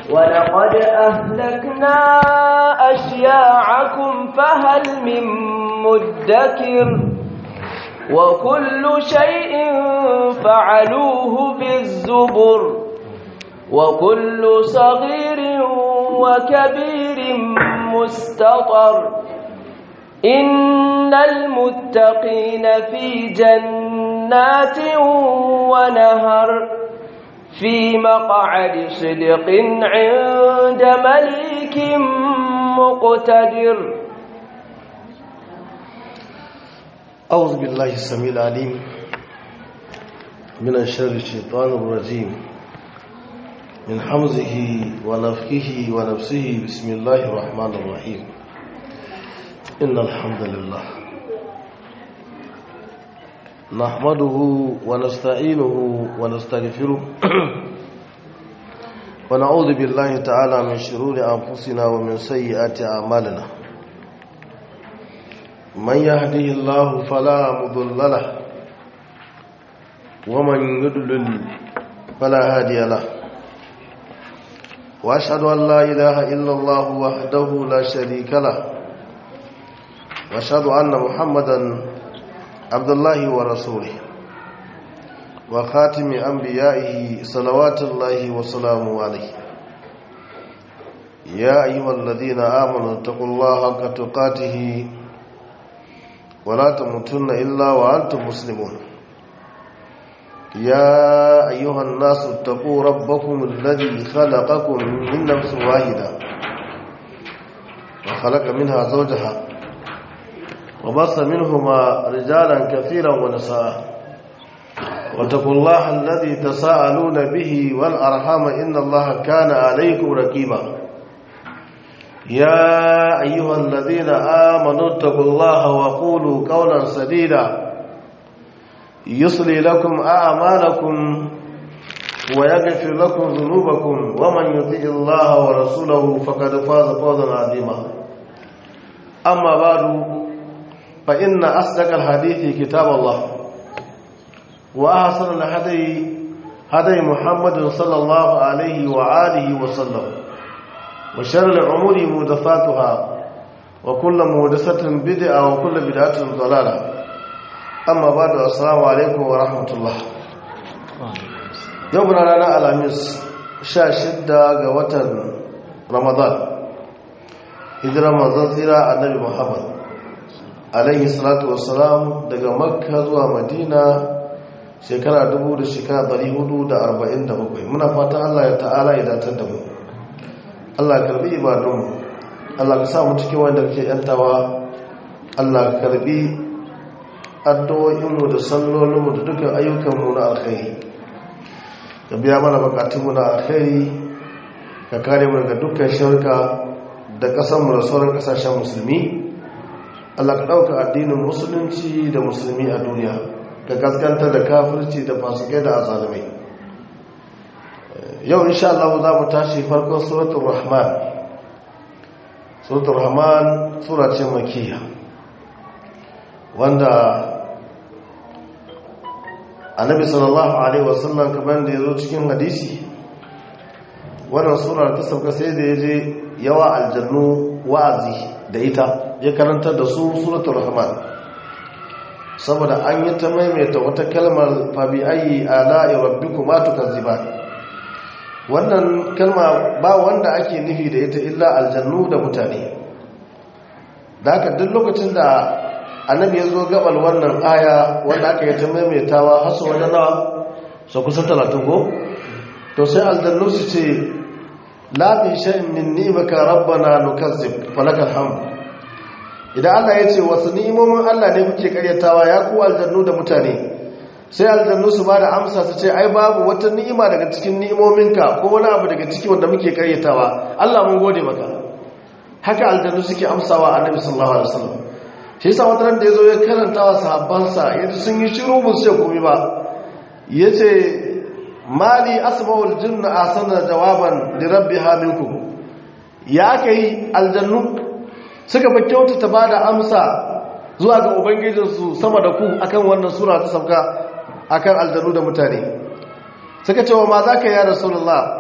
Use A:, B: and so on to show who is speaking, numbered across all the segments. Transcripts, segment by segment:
A: ولقد أهلكنا أشياعكم فهل من مدكر وكل شيء فعلوه بالزبر وكل صغير وكبير مستطر إن المتقين في جنات ونهر في مقعد صدق عند مليك مقتدر
B: أعوذ بالله السميع العليم من الشر الشيطان الرجيم من حمزه ونفخه ونفسه بسم الله الرحمن الرحيم إن الحمد لله نحمده ونستعينه ونستغفره ونعوذ بالله تعالى من شرور أنفسنا ومن سيئات أعمالنا من يهده الله فلا مضل له ومن يضلل فلا هادي له واشهد ان لا اله الا الله وحده لا شريك له واشهد ان محمدا عبد الله ورسوله وخاتم انبيائه صلوات الله وسلامه عليه يا ايها الذين امنوا اتقوا الله حق تقاته ولا تموتن إلا وأنتم مسلمون يا أيها الناس اتقوا ربكم الذي خلقكم من نفس واحدة وخلق منها زوجها وبص منهما رجالا كثيرا ونساء واتقوا الله الذي تساءلون به والأرحام إن الله كان عليكم رقيبا يا أيها الذين آمنوا اتقوا الله وقولوا قولا سديدا يصلي لكم أعمالكم ويغفر لكم ذنوبكم ومن يطيع الله ورسوله فقد فاز فوزا عظيما أما بعد فإن أصدق الحديث كتاب الله وأحسن الهدي هدي محمد صلى الله عليه وآله وسلم وشر الأمور مهدفاتها وكل مهدسة بدعة وكل بدعة ضلالة أما بعد السلام عليكم ورحمة الله يومنا لنا الأميس شاشدة قوة رمضان إذ رمضان زيرا النبي محمد عليه الصلاة والسلام daga makka zuwa madina shekara dubu da shekara 447 muna fatan allah ya ta'ala ya datar da mu Allah karbi ibadunmu Allah ka sa mu cikin wanda kake yantawa Allah karbi addu'o'inmu da sallolinmu da dukkan ayyukanmu na alkhairi ka biya mana bukatunmu na alkhairi ka kare mu daga dukkan shirka da kasanmu da sauran kasashen musulmi Allah ka ɗauka addinin musulunci da musulmi a duniya ka gaskanta da kafirci da fasikai da azalimai yau insha Allah za mu tashi farkon suratul rahman suratul rahman sura ce makiyya wanda annabi sallallahu alaihi wasallam kamar da yazo cikin hadisi wannan sura ta sauka sai da yaje yawa aljannu wa'azi da ita ya karanta da su suratul rahman saboda an yi ta maimaita wata kalmar fabi ayi ala'i rabbikuma tukazziban wannan kalma ba wanda ake nufi da ita illa aljannu da mutane da haka duk lokacin da annabi ya zo gabal wannan aya wanda aka yi ta maimaitawa hasu wani nawa su kusan talatin ko to sai aljannu su ce lafi sha'in min nimaka rabbana nukazzib falakal hamd idan Allah ya ce wasu ni'imomin Allah ne kuke karyatawa ya ku aljannu da mutane sai aljannu su ba da amsa su ce ai babu wata ni'ima daga cikin ni'imominka ko wani abu daga ciki wanda muke karyatawa Allah mun gode maka haka aljannu suke amsawa annabi sallallahu alaihi wasallam shi yasa wata ran da yazo ya karanta wa sahabbansa yaji sun yi shiru ba su ce komai ba yace mali asma'ul jinna asana jawaban li rabbiha minkum ya kai aljannu suka fa kyautata bada amsa zuwa ga ubangijinsu sama da ku akan wannan sura ta sauka akan aljanu da mutane suka ce wa ma za ka yi rasulullah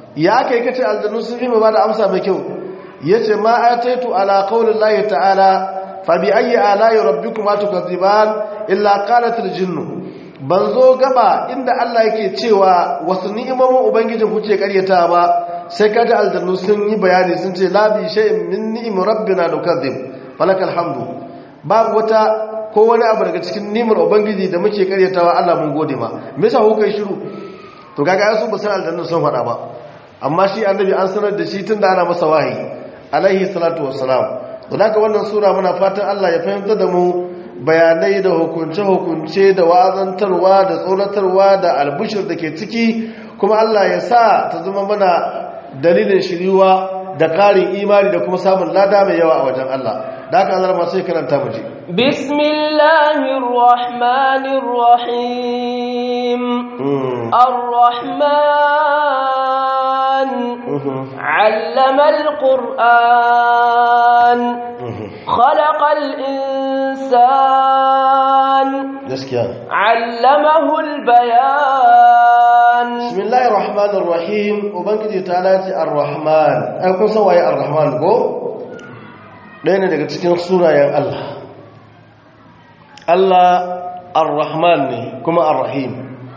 B: ya kai kace aljannu sun fi mu ba da amsa mai kyau yace ma ataitu ala qaulillahi ta'ala fa bi ayyi ala'i rabbikuma tukadziban illa qalat aljinnu ban zo gaba inda Allah yake cewa wasu ni'imomin ubangijin kuke karyata ba sai kaji aljannu sun yi bayani sun ce la bi shay'in min ni'im rabbina nukadzib falakal hamdu babu wata ko wani abu daga cikin nimar ubangiji da muke karyatawa Allah mun gode ma me yasa kuka yi shiru to kaga ai su ba san aljannu sun faɗa ba amma shi annabi an sanar da shi tunda ana masa wahayi alaihi salatu wassalam to daga wannan sura muna fatan Allah ya fahimta da mu bayanai da hukunce-hukunce da wa'azantarwa da tsoratarwa da albushir da ke ciki kuma Allah ya sa ta zama mana dalilin shiriwa da ƙarin imani da kuma samun lada mai yawa a wajen Allah da haka Allah masu yi karanta mu ji
A: bismillahir rahmanir rahim ar-rahman 'allama al-qur'an خلق الإنسان علمه البيان
B: بسم الله الرحمن الرحيم وبنجي تعالى الرحمن ai kun san waye ar-rahman ko ɗaya ne daga cikin sunayen Allah Allah ar-rahman ne kuma ar-rahim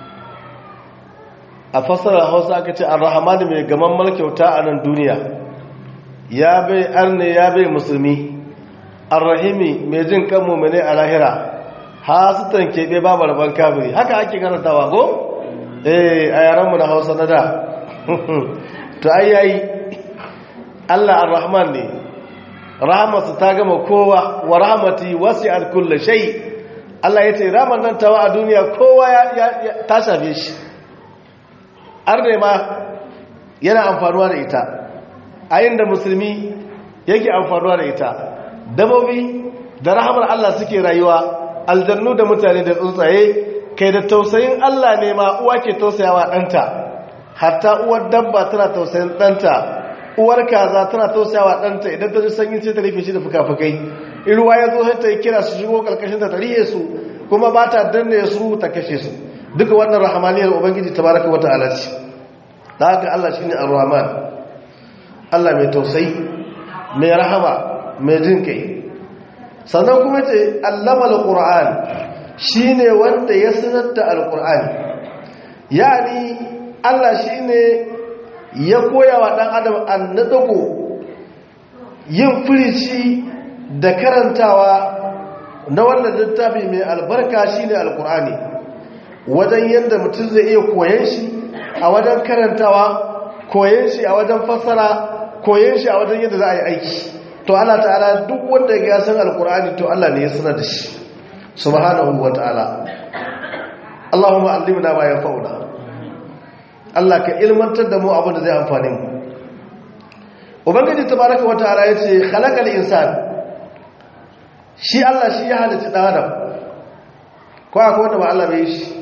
B: a fasarar Hausa aka ce ar-rahman mai gaman malkyauta a nan duniya ya bai arne ya bai musulmi arrahimi mai jin kan mummune a lahira ha su keɓe babu rabon kafiri haka ake karantawa ko? eh a yaranmu na hausa na da to ai yayi allah arrahman ne rahamarsa ta gama kowa wa rahamati wasi alkulla shai allah ya ce ramar nan tawa a duniya kowa ta shafe shi arne ma yana amfanuwa da ita a da musulmi yake amfanuwa da ita dabobi da rahamar Allah suke rayuwa aljannu da mutane da tsuntsaye kai da tausayin Allah ne ma uwa ke tausayawa ɗanta hatta uwar dabba tana tausayin ɗanta uwar kaza tana tausayawa ɗanta idan ta ji sanyi sai ta rufe shi da fuka-fukai in ruwa ya zo sai ta yi kira su shigo ƙarƙashin ta tarihe su kuma ba ta danne su ta kashe su duka wannan rahamaniyar ubangiji tabaraka wa ta'ala ce da haka Allah shine ar-rahman Allah mai tausayi mai rahama mai jin kai sannan kuma ce allama al-qur'an shine wanda ya sanar da al-qur'ani yani Allah shine ya koya wa dan adam annadago yin firici da karantawa na wannan littafi mai albarka shine al-qur'ani wajen yadda mutum zai iya koyan shi a wajen karantawa koyan shi a wajen fassara koyan shi a wajen yadda za a yi aiki to Allah ta'ala duk wanda ya san alkur'ani to Allah ne ya sanar da shi subhanahu wa ta'ala Allahumma allimna ma yanfa'una Allah ka ilmantar da mu abin da zai amfane mu ubangiji tabaraka wa ta'ala yace khalaqal insan shi Allah shi ya halitta dan adam ko akwai wanda ba Allah bai shi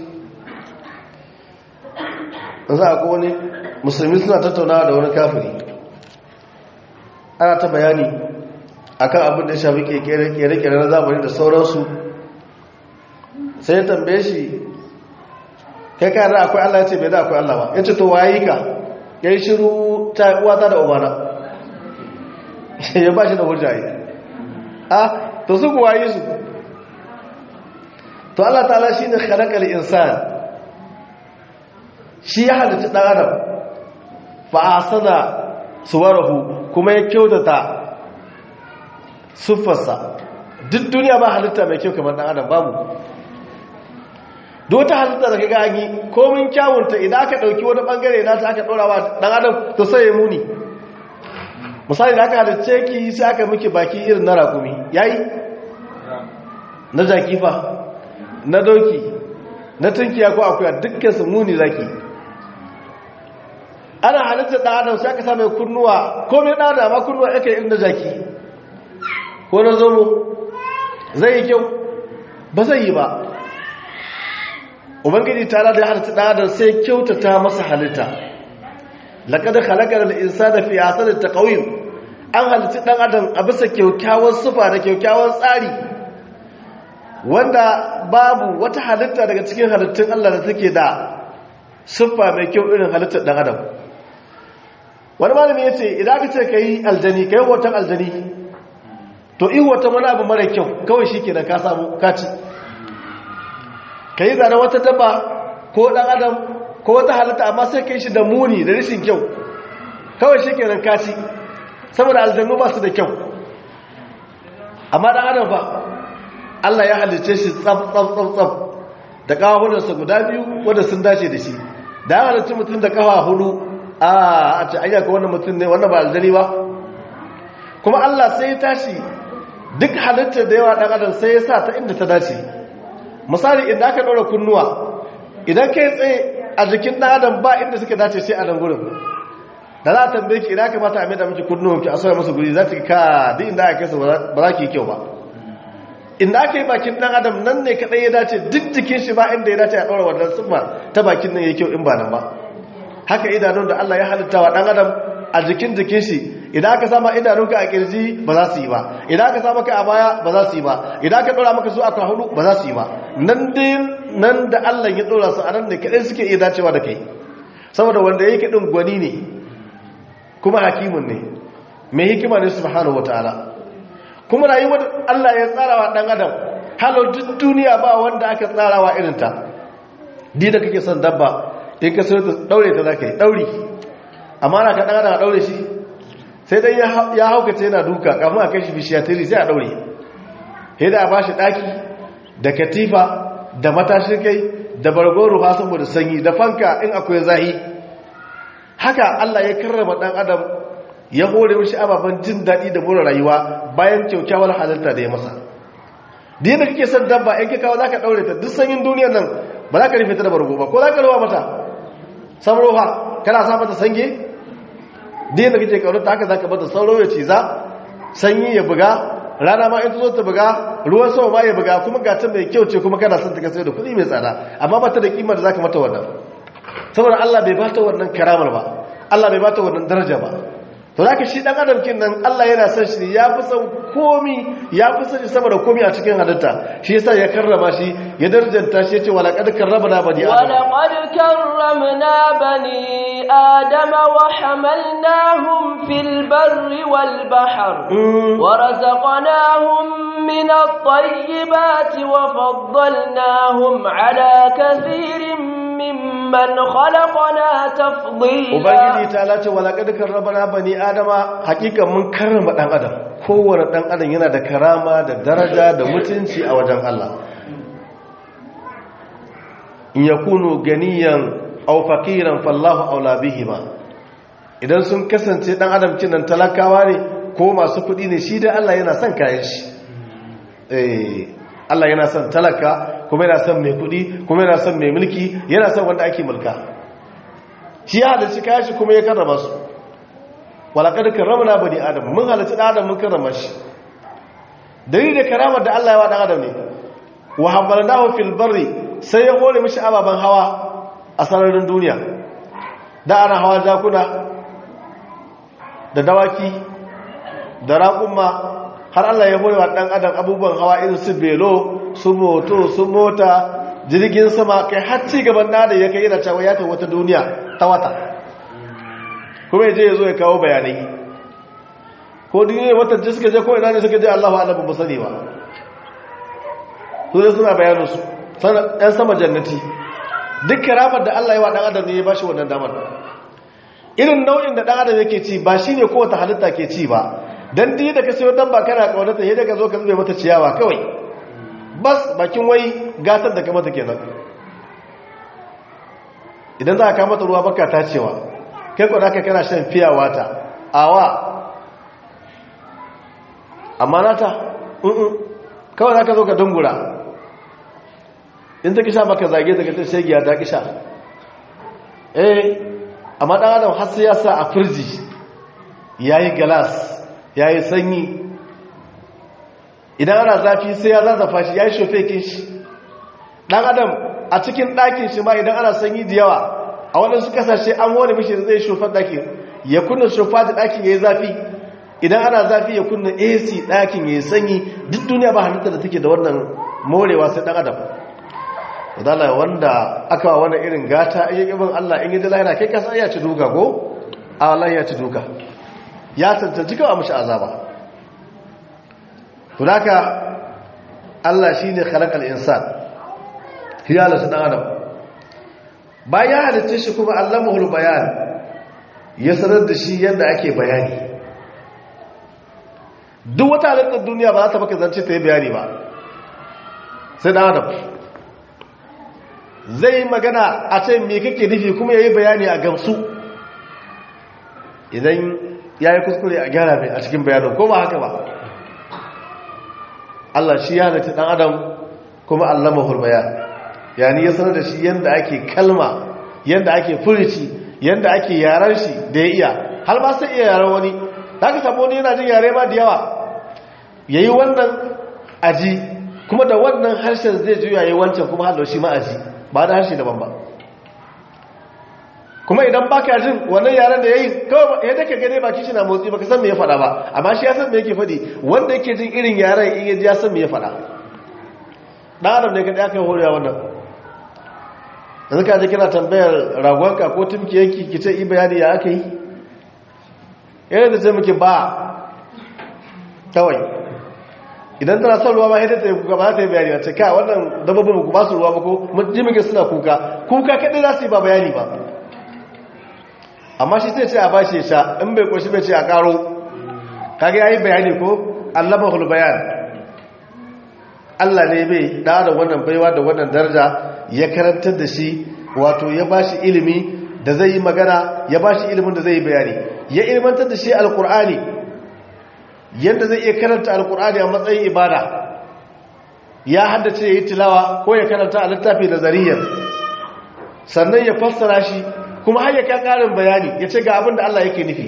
B: za a wani musulmi suna tattaunawa da wani kafiri ana ta bayani akan abin da ya shafi kere-kere na zamani da sauransu sai ya tambaye shi kai kayan akwai Allah ya ce bai da akwai Allah ba ya ce to waye ka ya yi shiru ta uwata da ubana ya ba shi da hujjaye a to su kuwa yi su to Allah ta'ala shi ne khalaqal insan shi ya halitta ɗan adam fa'asana suwarahu kuma ya kyautata siffarsa duk duniya ba halitta mai kyau kamar ɗan adam babu duk ta halitta da kaga an yi komin kyawunta idan aka ɗauki wani ɓangare na ta aka ɗora wa ɗan adam to sai ya muni misali da aka halitta ki sai aka miki baki irin na rakumi yayi na jakifa na doki na tunkiya ko akuya dukkan su muni zaki ana halitta ɗan adam sai aka same kunnuwa komai ɗan adam ma kunnuwa yake irin na jaki ko na zomo zai yi kyau ba zai yi ba ubangiji ta da halitta ɗan adam sai kyautata masa halitta laƙada halakar da insa da fi asalin ta ƙauyin an halitta ɗan adam a bisa kyaukyawar sufa da kyaukyawar tsari wanda babu wata halitta daga cikin halittun allah da take da siffa mai kyau irin halittar ɗan adam wani malami ya ce idan aka ce ka yi aljani ka yi hoton aljani to yi hoton wani abu mara kyau kawai shi ke da ka samu kaci ka yi zane wata dabba ko ɗan adam ko wata halitta amma sai ka yi shi da muni da rashin kyau kawai shi ke nan kaci saboda aljanu ba su da kyau amma ɗan adam ba Allah ya halice shi tsaf tsaf tsaf tsaf da kawahunansa guda biyu wanda sun dace da shi da ya halice mutum da kawa hudu a ce ayyaka wannan mutum ne wannan ba aljani ba kuma Allah sai ya tashi duk halittar da yawa ɗan adam sai ya sa ta inda ta dace misali idan aka ɗaura kunnuwa idan kai tsaye a jikin ɗan adam ba inda suka dace sai a nan gurin da za a tambaye ki idan aka mata a mai da miki kunnuwan ki a sauya masa guri za ta ka duk inda aka kasa ba za ki yi kyau ba inda aka yi bakin ɗan adam nan ne kaɗai ya dace duk jikin shi ba inda ya dace a ɗaura wannan summa ta bakin nan ya kyau in ba nan ba haka idanun da Allah ya halitta wa ɗan adam a jikin jikin shi idan aka sama idanunka a kirji ba za su yi ba idan aka sama ka a baya ba za su yi ba idan aka ɗora maka su a hudu ba za su yi ba nan dai nan da Allah ya ɗora su a nan ne kaɗai suke iya dacewa da kai saboda wanda ya yi kaɗin gwani ne kuma hakimin ne mai hikima ne subhanahu wataala kuma rayuwar Allah ya tsara wa ɗan adam halar duk duniya ba wanda aka tsara wa irinta di da kake son dabba in ka sauta ɗaure ta za ka yi ɗauri amma na ka ɗan adam a ɗaure shi sai dai ya haukace yana duka kafin a kai shi bishiyatiri sai a ɗaure sai da a ba shi ɗaki da katifa da matashin kai da bargon rufa saboda sanyi da fanka in akwai zahi haka Allah ya karrama ɗan adam ya hore mashi ababen jin daɗi da more rayuwa bayan kyaukyawar halitta da ya masa da yadda kake son dabba in kawo za ka ɗaure ta duk sanyin duniyar nan ba za ka rufe ta da bargo ba ko za ka ruwa mata samroha kana sa mata sange da yadda kake ƙaunar ta haka za ka mata sauro ya ciza sanyi ya buga rana ma in ta zo ta buga ruwan sama ma ya buga kuma ga ta mai kyau ce kuma kana son ta kasar da kuɗi mai tsada amma ba ta da kima da za ka mata wannan saboda Allah bai bata wannan karamar ba Allah bai bata wannan daraja ba to zaka shi dan adam kin nan Allah yana son shi ya fi son komi ya fi son shi sama da komi a cikin halitta shi yasa ya karrama shi ya darjanta shi yace wala qad karramna bani adam
A: wala qad karramna bani adam wa hamalnahum fil barri wal bahr wa razaqnahum min at-tayyibati wa faddalnahum ala kathirin mimman khalaqna tafdila
B: ubangiji ta lace wala qad karramna bani adama hakikan mun karrama dan adam kowane dan adam yana da karama da daraja da mutunci a wajen Allah in yakunu ganiyan aw faqiran fallahu aula bihima idan sun kasance dan adam kinan talakawa ne ko masu kudi ne shi da Allah yana son kayan shi eh Allah yana son talaka kuma yana son mai kudi kuma yana son mai mulki yana son wanda ake mulka shi ya halarci kayan shi kuma ya karrama su walakar karramna bani adam mun halarci dan adam mun karrama shi dalilin da karamar da Allah ya wa dan adam ne wa hamalnahu fil barri sai ya hore mishi ababan hawa a sararin duniya da ana hawa jakuna da dawaki da raƙumma har Allah ya hore wa dan adam abubuwan hawa irin su belo su moto su mota jirgin sama kai har ci gaban da ya kai yana cewa ya ta wata duniya ta wata kuma ya je ya zo ya kawo bayanai ko duniya wata ji suka je ko ina ne suka je Allahu a'lam ba sani ba su ne suna bayaninsu ɗan sama jannati duk karamar da Allah ya wa ɗan adam ne ya ba shi wannan damar irin nau'in da ɗan adam yake ci ba shi ne kowace halitta ke ci ba don diyi da ka sayo dan ba kana ƙaunata yadda ka zo ka zube mata ciyawa kawai bas bakin wai gatar da ka mata kenan idan za a kama ta ruwa baka ta cewa kai kwa ka kana shan fiya wata awa amma nata kawai za ka zo ka dungura in ta kisha maka zage daga ta shegiya ta kisha eh amma ɗan adam har sai ya sa a firji ya yi galas ya yi sanyi idan ana zafi sai ya zazzafa shi ya yi shofekin shi ɗan adam a cikin ɗakin shi ma idan ana sanyi da yawa a waɗansu ƙasashe an wani mishi zai shofar ɗakin ya kunna shofa da ɗakin ya yi zafi idan ana zafi ya kunna ac ɗakin ya yi sanyi duk duniya ba halitta da take da wannan morewa sai ɗan adam wadala wanda aka wa wani irin gata iya ƙiban allah in yi da lahira kai kasa ya ci duka ko a wallahi ya ci duka ya tantance kawai mashi azaba to haka Allah shine khalaqal insan ya halitta dan adam bayan ya halitta shi kuma allamahul bayan ya sanar da shi yadda ake bayani duk wata halittar duniya ba za ta baka zance ta yi bayani ba sai dan adam zai yi magana a ce me kake nufi kuma ya yi bayani a gamsu idan ya yi kuskure a gyara mai a cikin bayanin ko ba haka ba Allah shi ya halitta dan adam kuma allamahul bayan yani ya sanar da shi yadda ake kalma yadda ake furici yadda ake yaran shi da ya iya har ba sai iya yaran wani za ka samu wani yana jin yare ma da yawa ya yi wannan aji kuma da wannan harshen zai juya yi wancan kuma halar shi ma aji ba da harshe daban ba kuma idan ba ka jin wannan yaren da ya yi kawai ya daga gane baki shi na motsi ba ka san me ya faɗa ba amma shi ya san me yake faɗi wanda yake jin irin yaren in yaji ya san me ya faɗa ɗan adam ne kaɗai aka yi horewa wannan yanzu ka ji kina tambayar ragonka ko tumki yanki ki ce i bayani ya aka yi yana da ce muke ba kawai idan tana son ruwa ma yadda ta yi kuka ba ta yi bayani wace ka wannan dabbobin ku ba su ruwa ba ko ji muke suna kuka kuka kaɗai za su yi ba bayani ba amma shi sai ce a bashi ya sha in bai ƙoshi bai ce a ƙaro kage ya yi bayani ko allama bayan Allah ne bai da da wannan baiwa da wannan daraja ya karantar da shi wato ya ba shi ilimi da zai yi magana ya ba shi ilimin da zai yi bayani ya ilmantar da shi alkur'ani yadda zai iya karanta alkur'ani a matsayin ibada ya haddace ya yi tilawa ko ya karanta a littafi da zariyar sannan ya fassara shi kuma har ya karin bayani ya ce ga abin da Allah yake nufi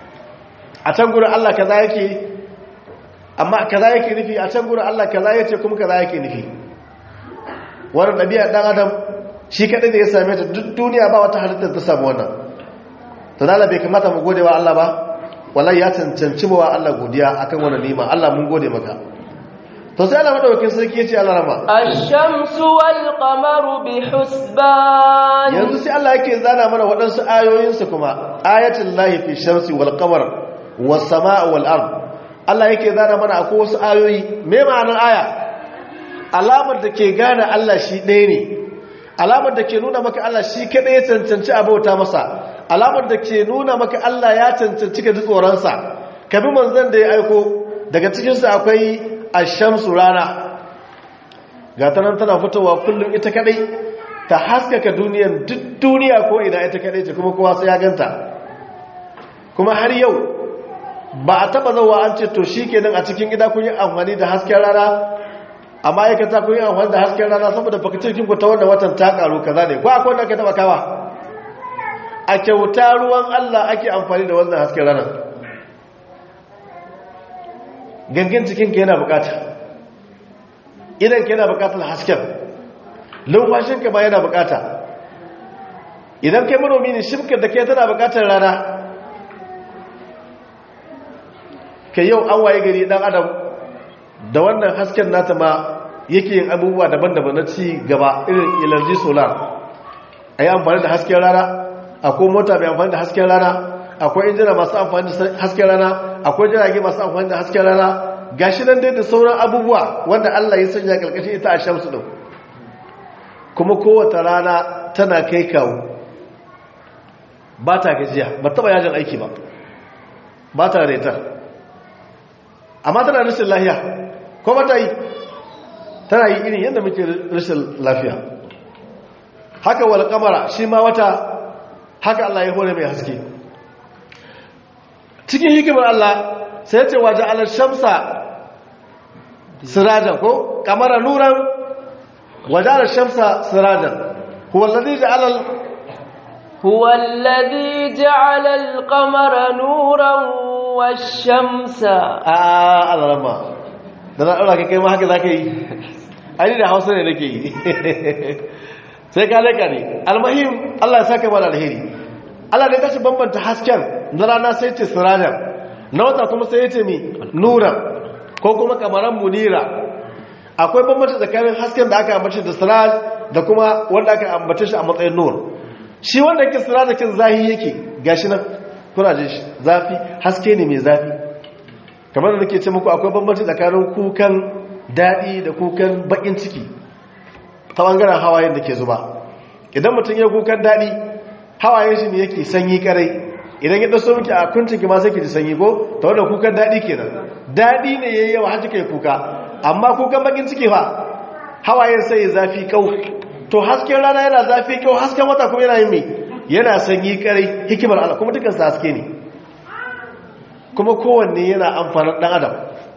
B: a can gurin Allah kaza yake amma kaza yake nufi a can gurin Allah kaza yace kuma kaza yake nufi wannan ɗabi'a ɗan adam shi kaɗai da ya same ta duk duniya ba wata halittar ta samu wannan to dala bai kamata mu gode wa Allah ba wallahi ya cancanci wa Allah godiya akan wannan nima Allah mun gode maka to sai Allah madaukakin sarki yace Allah rama
A: ash-shamsu wal qamaru bihusban
B: yanzu sai Allah yake zana mana waɗansu ayoyin su kuma ayatul lahi fi shamsi wal qamar was samaa wal ard Allah yake zana mana akwai wasu ayoyi me ma'anar aya alamar da ke gane Allah shi ɗaya ne alamar da ke nuna maka Allah shi kaɗai ya cancanci a bauta masa alamar da ke nuna maka Allah ya cancanci ka ji tsoronsa ka bi manzan da ya aiko daga cikinsu akwai ashamsu rana ga ta nan tana fitowa kullum ita kaɗai ta haskaka duniyan duk duniya ko ina ita kaɗai ce kuma kowa sai ya ganta kuma har yau ba a taɓa zauwa an ce to shi kenan a cikin gida kun yi amfani da hasken rana a ma'aikata kun yi amfani da hasken rana saboda fakacin ku ta wannan watan ta karu kaza ne ko akwai wanda aka taba kawa a kyauta ruwan Allah ake amfani da wannan hasken rana gangin cikin ka yana bukata idan ka yana bukatar hasken lumfashin ka ba yana bukata idan kai manomi ne shimkar da ke tana bukatar rana kai yau an waye gari dan adam da wannan hasken nata ma yake yin abubuwa daban-daban na ci gaba irin ilarji solar a yi amfani da hasken rana akwai mota mai amfani da hasken rana akwai injina masu amfani da hasken rana akwai jirage masu amfani da hasken rana gashi nan dai da sauran abubuwa wanda Allah ya sanya karkashin ita a shamsu din kuma kowace rana tana kai kawo ba ta gajiya ba taba yajin aiki ba ba ta retar amma tana rashin lahiya ko ba ta yi tana yi irin yadda muke rashin lafiya haka wal kamara shi ma wata haka Allah ya hore mai haske cikin hikimar Allah sai ce waje alar shamsa sirajan ko kamara nuran waje alar shamsa sirajan huwallazi ja'alal
A: هو الذي جعل القمر نورا والشمس
B: a alarama da na ɗaura kai ma haka za ka yi aini da hausa ne nake yi sai ka leka ne almahim allah ya saka mana alheri allah ne kashi bambanta hasken na rana sai ce sirajar na wata kuma sai ya ce mi nura ko kuma kamaran munira akwai bambanta tsakanin hasken da aka ambace da siraj da kuma wanda aka ambace shi a matsayin nur shi wanda yake sirajakin zahi yake gashi nan kuna jin shi zafi haske ne mai zafi kamar da nake ce muku akwai bambanci tsakanin kukan daɗi da kukan bakin ciki ta bangaren hawayen da ke zuba idan mutum ya kukan daɗi hawayen shi ne yake sanyi karai idan ya ɗaso miki a kuncin ki ma sai ki ji sanyi ko ta wanda kukan daɗi kenan daɗi ne yayi yawa har kika yi kuka amma kukan bakin ciki fa hawayen sai ya zafi kau to hasken rana yana zafi kau hasken wata kuma yana yin mai yana sanyi karai hikimar Allah kuma dukansu haske ne kuma kowanne yana amfanin ɗan adam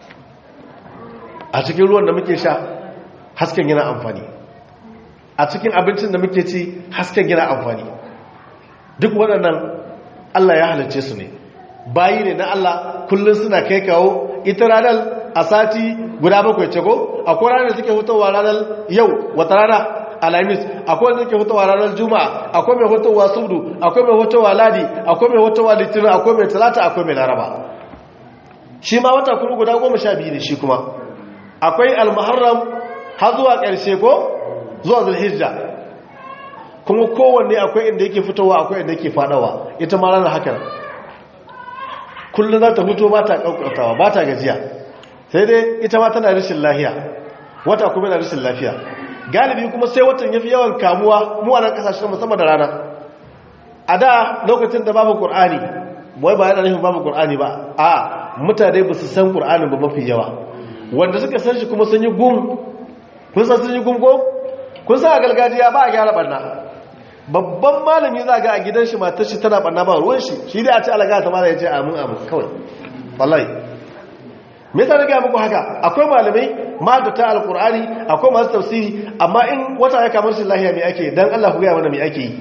B: a cikin ruwan da muke sha hasken yana amfani a cikin abincin da muke ci hasken yana amfani duk waɗannan Allah ya halarce su ne bayi ne na Allah kullum suna kai kawo ita ranar a sati guda bakwai ce ko akwai ranar suke hutowa ranar yau wata rana alhamis akwai wanda suke hutowa ranar juma'a akwai mai hutowa subdu akwai mai hutowa ladi akwai mai hutowa litinin akwai mai talata akwai mai laraba shi ma wata kuma guda goma sha biyu ne shi kuma akwai almuharram har zuwa ƙarshe ko zuwa zulhijja kuma kowanne akwai inda yake fitowa akwai inda yake fadawa ita ma ranar haka kullum za ta fito ba ta ƙauƙautawa ba ta gajiya sai dai ita ma tana rashin lafiya wata kuma yana rashin lafiya galibi kuma sai watan ya fi yawan kamuwa mu a nan ƙasashen musamman da rana a da lokacin da babu ƙur'ani wai ba yana nufin babu ƙur'ani ba a mutane ba su san ƙur'anin ba mafi yawa wanda suka san shi kuma sun yi gum kun san sun yi gum ko kun san a gargajiya ba a gyara barna babban malami za ga a gidan shi matar shi tana barna ba ruwan shi shi dai a ce alaga ta mala ya ce amin amin kawai wallahi me yasa ga muku haka akwai malamai ma da ta alqur'ani akwai masu tafsiri amma in wata ya kamar shi lahiya me ake dan Allah ku ga mana me ake yi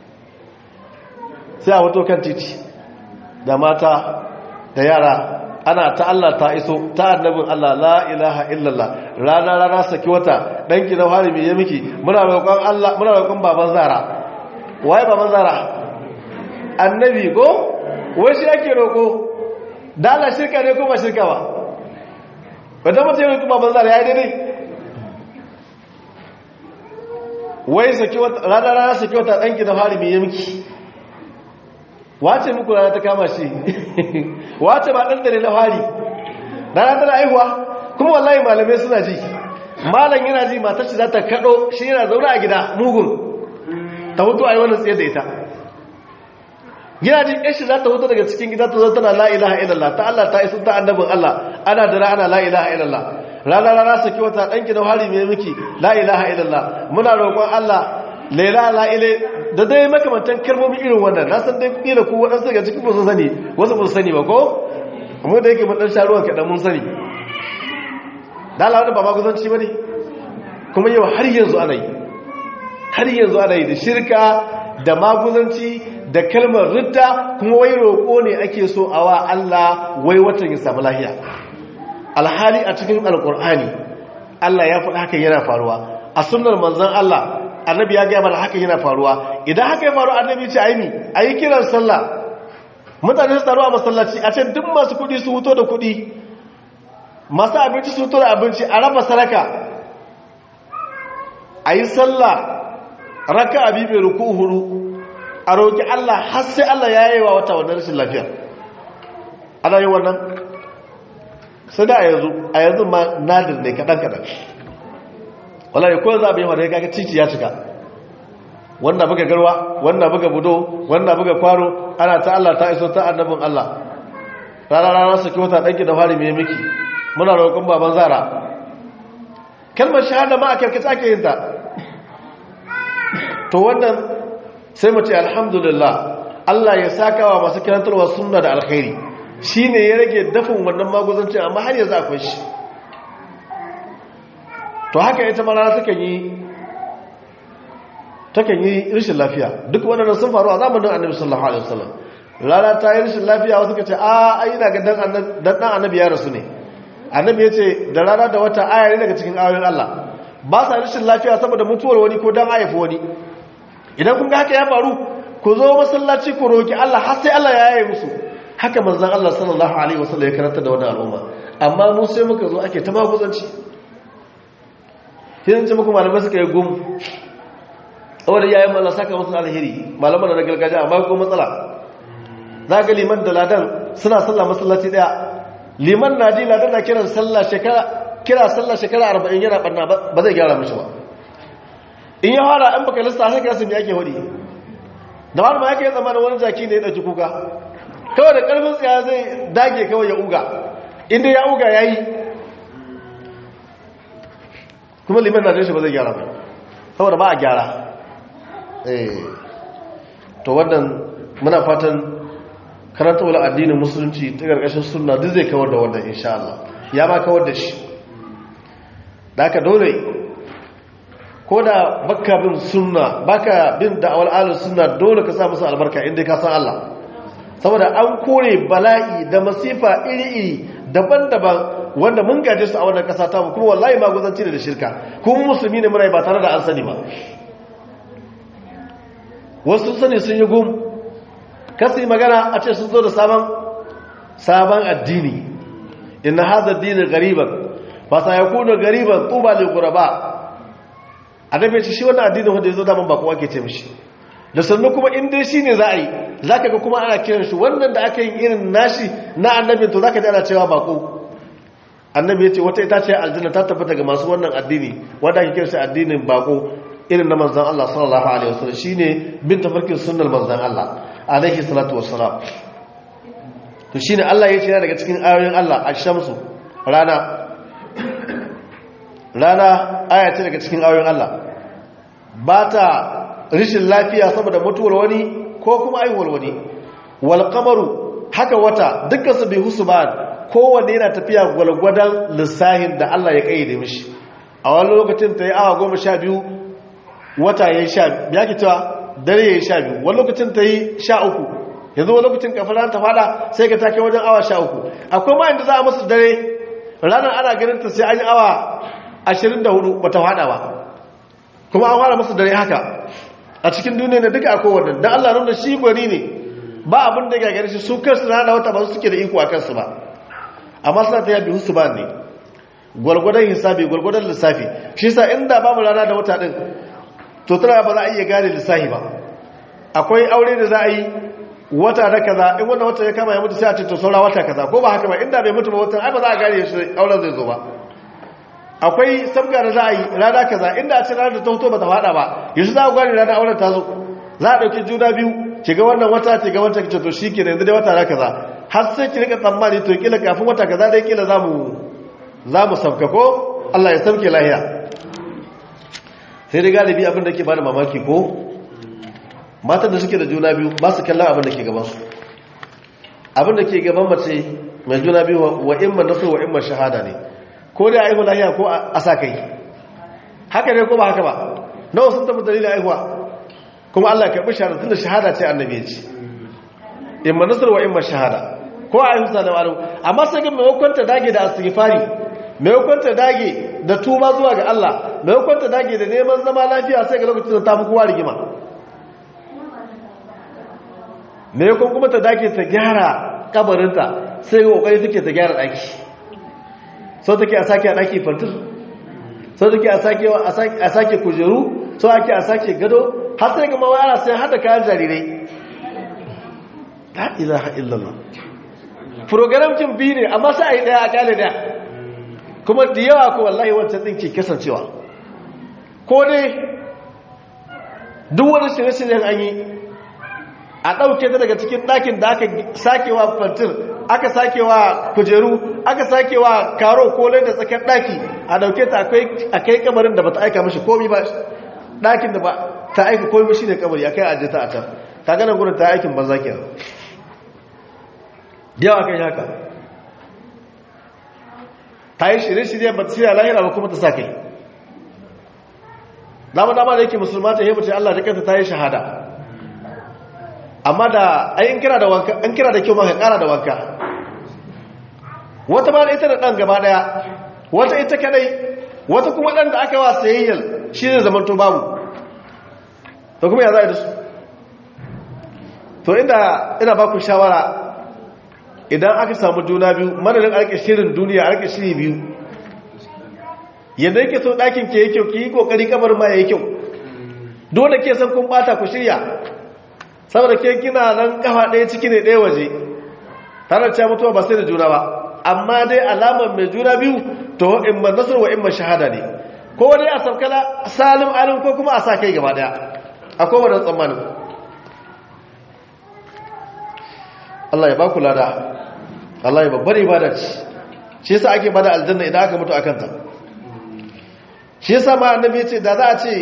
B: sai a wato kan titi da mata da yara ana ta Allah ta iso ta annabin Allah la ilaha illallah rana rana saki wata danki na hari me ya miki muna roƙon Allah muna roƙon baban zara waye baban zara annabi ko wai shi ake roƙo da Allah shirka ne ko ba shirka ba wanda mutum ya roƙi baban zara yayi daidai wai saki wata rana rana saki wata danki na hari me ya miki wace muku rana ta kama shi wace ba ɗan na fari rana tana aihuwa kuma wallahi malamai suna ji malam yana ji matar shi za ta kaɗo shi yana zaune a gida mugun ta hutu a yi wannan tsaye da ita yana ji ɗan shi za ta hutu daga cikin gida ta zo tana la'ilaha illallah ta Allah ta isu ta annabin Allah ana da rana la'ilaha illallah rana rana saki wata ɗanki na hari mai miki la'ilaha illallah muna roƙon Allah laila la'ile da dai makamantan kalmomi irin wannan na san dai kila ku waɗansu daga cikin ba su sani wasu ba su sani ba ko mu da yake mun sha ruwan kaɗan mun sani da Allah wani ba maguzanci ba ne kuma yau har yanzu ana yi har yanzu ana yi da shirka da maguzanci da kalmar ridda kuma wai roƙo ne ake so a wa Allah wai watan ya samu lahiya alhali a cikin alƙur'ani Allah ya faɗa hakan yana faruwa a sunnar manzon Allah annabi ya gaya mana haka yana faruwa idan haka ya faru annabi ce aimi a yi kiran sallah mutane su taru a masallaci a ce duk masu kudi su huto da kudi masu abinci su huto da abinci a raba saraka a yi sallah raka abi mai ruku huru a roƙi Allah har sai Allah ya yi wa wata wannan rashin lafiya ana yi wannan sai da a yanzu a yanzu ma nadir ne kaɗan-kaɗan wallahi ko za a bi wanda ya kaga titi ya cika wanda buga garwa wanda buga budo wanda buga kwaro ana ta Allah ta iso ta annabin Allah rana rana su kyauta danki da fari mai miki muna roƙon baban zara kalmar shahada ma a karkace ake yin ta to wannan sai mu ce alhamdulillah Allah ya saka wa masu kirantarwa sunna da alkhairi shine ya rage dafin wannan maguzancin amma har yanzu akwai shi to haka ita ma rana takan yi takan yi rashin lafiya duk waɗannan sun faru a zamanin annabi sallallahu alaihi wasallam rana ta yi rashin lafiya wasu ka ce a ai ina ga dan dan annabi ya rasu ne annabi ya ce da rana da wata aya ne daga cikin ayoyin Allah ba sa rashin lafiya saboda mutuwar wani ko dan haifi wani idan kun ga haka ya faru ku zo masallaci ku roki Allah har sai Allah ya yaye musu haka manzon Allah sallallahu alaihi wasallam ya karanta da wannan al'umma amma mu sai muka zo ake ta maguzanci sai ce muku malamai suka yi gum wadda yayin Allah saka musu alheri malaman na gargajiya amma ko matsala za ga liman da ladan suna sallah masallaci daya liman na ji ladan na kiran sallah shekara kira sallah shekara arba'in yana ɓanna ba zai gyara mashi ba in ya fara an baka lissa sai ka me ake hudi da wani ma yake zama da wani jaki ne ya ɗauki kuka kawai da ƙarfin tsaya zai dage kawai ya uga inda ya uga ya yi kuma liman na shi ba zai gyara ba saboda ba a gyara to wannan muna fatan karanta wala addinin musulunci ta ƙarƙashin suna duk zai kawar da wannan insha Allah ya ma kawar da shi da aka dole ko da baka bin sunna baka bin da'awar alin sunna dole ka sa musu albarka inda ka san Allah saboda an kore bala'i da masifa iri-iri daban-daban wanda mun gaje su a wannan kasa ta kuma wallahi maguzanci da shirka kuma musulmi ne muna ba tare da an sani ba wasu sani sun yi gum kasu yi magana a ce sun zo da sabon sabon addini inna hadha ad-din ghariban fa sayakunu ghariban tuba lil ghuraba annabi ce shi wannan addinin wanda yazo da man ba kowa ke ce mishi da sannu kuma in dai shine za a yi zaka ga kuma ana kiran shi wannan da aka yi irin nashi na annabi to zaka ji ana cewa bako annabi yace wata ita ce aljanna ta tabbata ga masu wannan addini wanda ake kiran shi addinin bako irin na manzon Allah sallallahu alaihi wasallam shine bin tafarkin sunnar manzon Allah alaihi salatu wassalam to shine Allah ya ce daga cikin ayoyin Allah ash-shamsu rana rana aya ce daga cikin ayoyin Allah ba ta rishin lafiya saboda mutuwar wani ko kuma aihuwar wani wal qamaru haka wata dukkan su bi husban kowanne yana tafiya gwalgwadan lissahin da Allah ya kayyade mishi a wani lokacin ta yi awa goma sha biyu wata ya yi sha ya ki cewa dare ya yi sha biyu wani lokacin ta yi sha uku yanzu wani lokacin kafin ta fada sai ka take wajen awa sha uku akwai ma inda za a masu dare ranar ana ganin ta sai an yi awa ashirin da hudu bata fada ba kuma an fara masu dare haka a cikin duniya ne duka akwai wannan don allah nuna shi gwani ne ba abin da gagari shi su kansu na da wata ba su suke da iko a kansu ba amma suna ta yabi husu ba ne gwargwadon hisabi gwargwadon lissafi shi sa inda babu rana da wata din to tana ba za a iya gane lissafi ba akwai aure da za a yi wata da kaza in wannan wata ya kama ya mutu sai a ce to saura wata kaza ko ba haka ba inda bai mutu ba wata ai ba za a gane shi auren zai zo ba akwai sabga da za a yi rana kaza inda a ce ranar da ta hoto ba ta fada ba yanzu za a gane ranar auren ta zo za a ɗauki juna biyu ki ga wannan wata ki ga wancan ki ce to shi ke yanzu dai wata na kaza har sai ki rika tsammani to kila kafin wata kaza dai kila za mu za mu sauka ko Allah ya sauke lahiya sai dai galibi abin da ke bada mamaki ko matan da suke da juna biyu ba su kallon abin da ke gabansu abin da ke gaban mace mai juna biyu wa imma nasu wa imma shahada ne ko da aihu lahiya ko a sa kai haka ne ko ba haka ba nawa sun tafi dalilin aihuwa kuma Allah ya karɓi shahada tunda shahada ce annabi ya ce imma nasu wa imma shahada ko a aihu sa da wani amma sai ga maimakon ta dage da astighfari maimakon ta dage da tuba zuwa ga Allah maimakon ta dage da neman zama lafiya sai ga lokacin da ta fi kowa rigima maimakon kuma ta dage ta gyara kabarinta sai ga kokari take ta gyara daki sau take a sake a daki fantir sau take a sake a sake kujeru sau ake a sake gado har sai ga mawara sai hada kayan jarirai la ilaha illallah program kin biyu ne amma sai a yi daya a kyale daya kuma da yawa ko wallahi wancan ɗin ke kasancewa ko dai duk wani shirye-shiryen an yi a ɗauke ta daga cikin ɗakin da aka sakewa fantir aka sakewa kujeru aka sakewa karo kolai da tsakar ɗaki a ɗauke ta a kai kamarin da ba ta aika mashi komi ba ɗakin da ba ta aika komi shi ne kamari a kai ajiye ta a can ta ganin gudun ta aikin banza ke yawa kai haka ta yi shirye-shirye ba ta shirya lahira ba kuma ta sa kai dama-dama da yake musulma ta yi mace Allah da kanta ta yi shahada amma da ayin kira da wanka an kira da kyau maka kara da wanka wata ba da ita da ɗan gaba ɗaya wata ita kadai wata kuma ɗan da aka wa sayayyar shi ne zaman to babu to kuma ya za a yi da su to inda ina ba ku shawara idan aka samu juna biyu madadin arke shirin duniya arke shiri biyu yadda yake so ɗakin ke yi kyau ki yi ƙoƙari kamar ma ya yi kyau dole ke san kun ɓata ku shirya saboda ke kina nan kafa ɗaya ciki ne ɗaya waje tare da mutuwa ba sai da juna ba amma dai alamar mai juna biyu to in ma nasar wa in ma shahada ne ko dai a sabkala salim alim ko kuma a sa kai gaba daya akwai wannan tsammanin Allah ya baku lada Allah ya babbar ibada ce shi yasa ake bada aljanna idan aka mutu akan ta shi yasa ma annabi ya ce da za a ce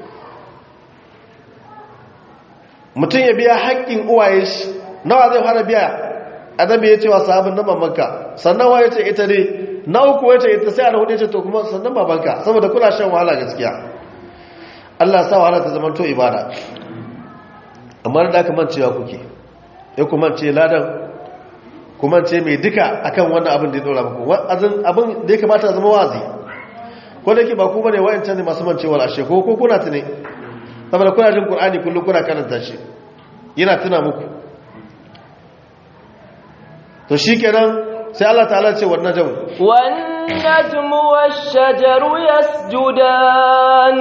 B: mutum ya biya haƙƙin uwaye shi nawa zai fara biya annabi ya ce wa sahabin nan mamanka sannan wa ya ce ita ne na uku ya ce ita sai ana hudu ya ce to kuma sannan babanka saboda kuna shan wahala gaskiya Allah sa wahala ta zama to ibada amma da aka mancewa kuke ya kuma ce ladan kuma ce mai duka akan wannan abin da ya dora muku abin da ya kamata zama wazi ko da ke ba ku bane wa'ancan ne masu mancewar ashe ko ko kuna tune saboda kuna jin qur'ani kullum kuna karanta shi yana tuna muku to shikenan sai Allah ta'ala ce wannan jamu
A: والنجم والشجر يسجدان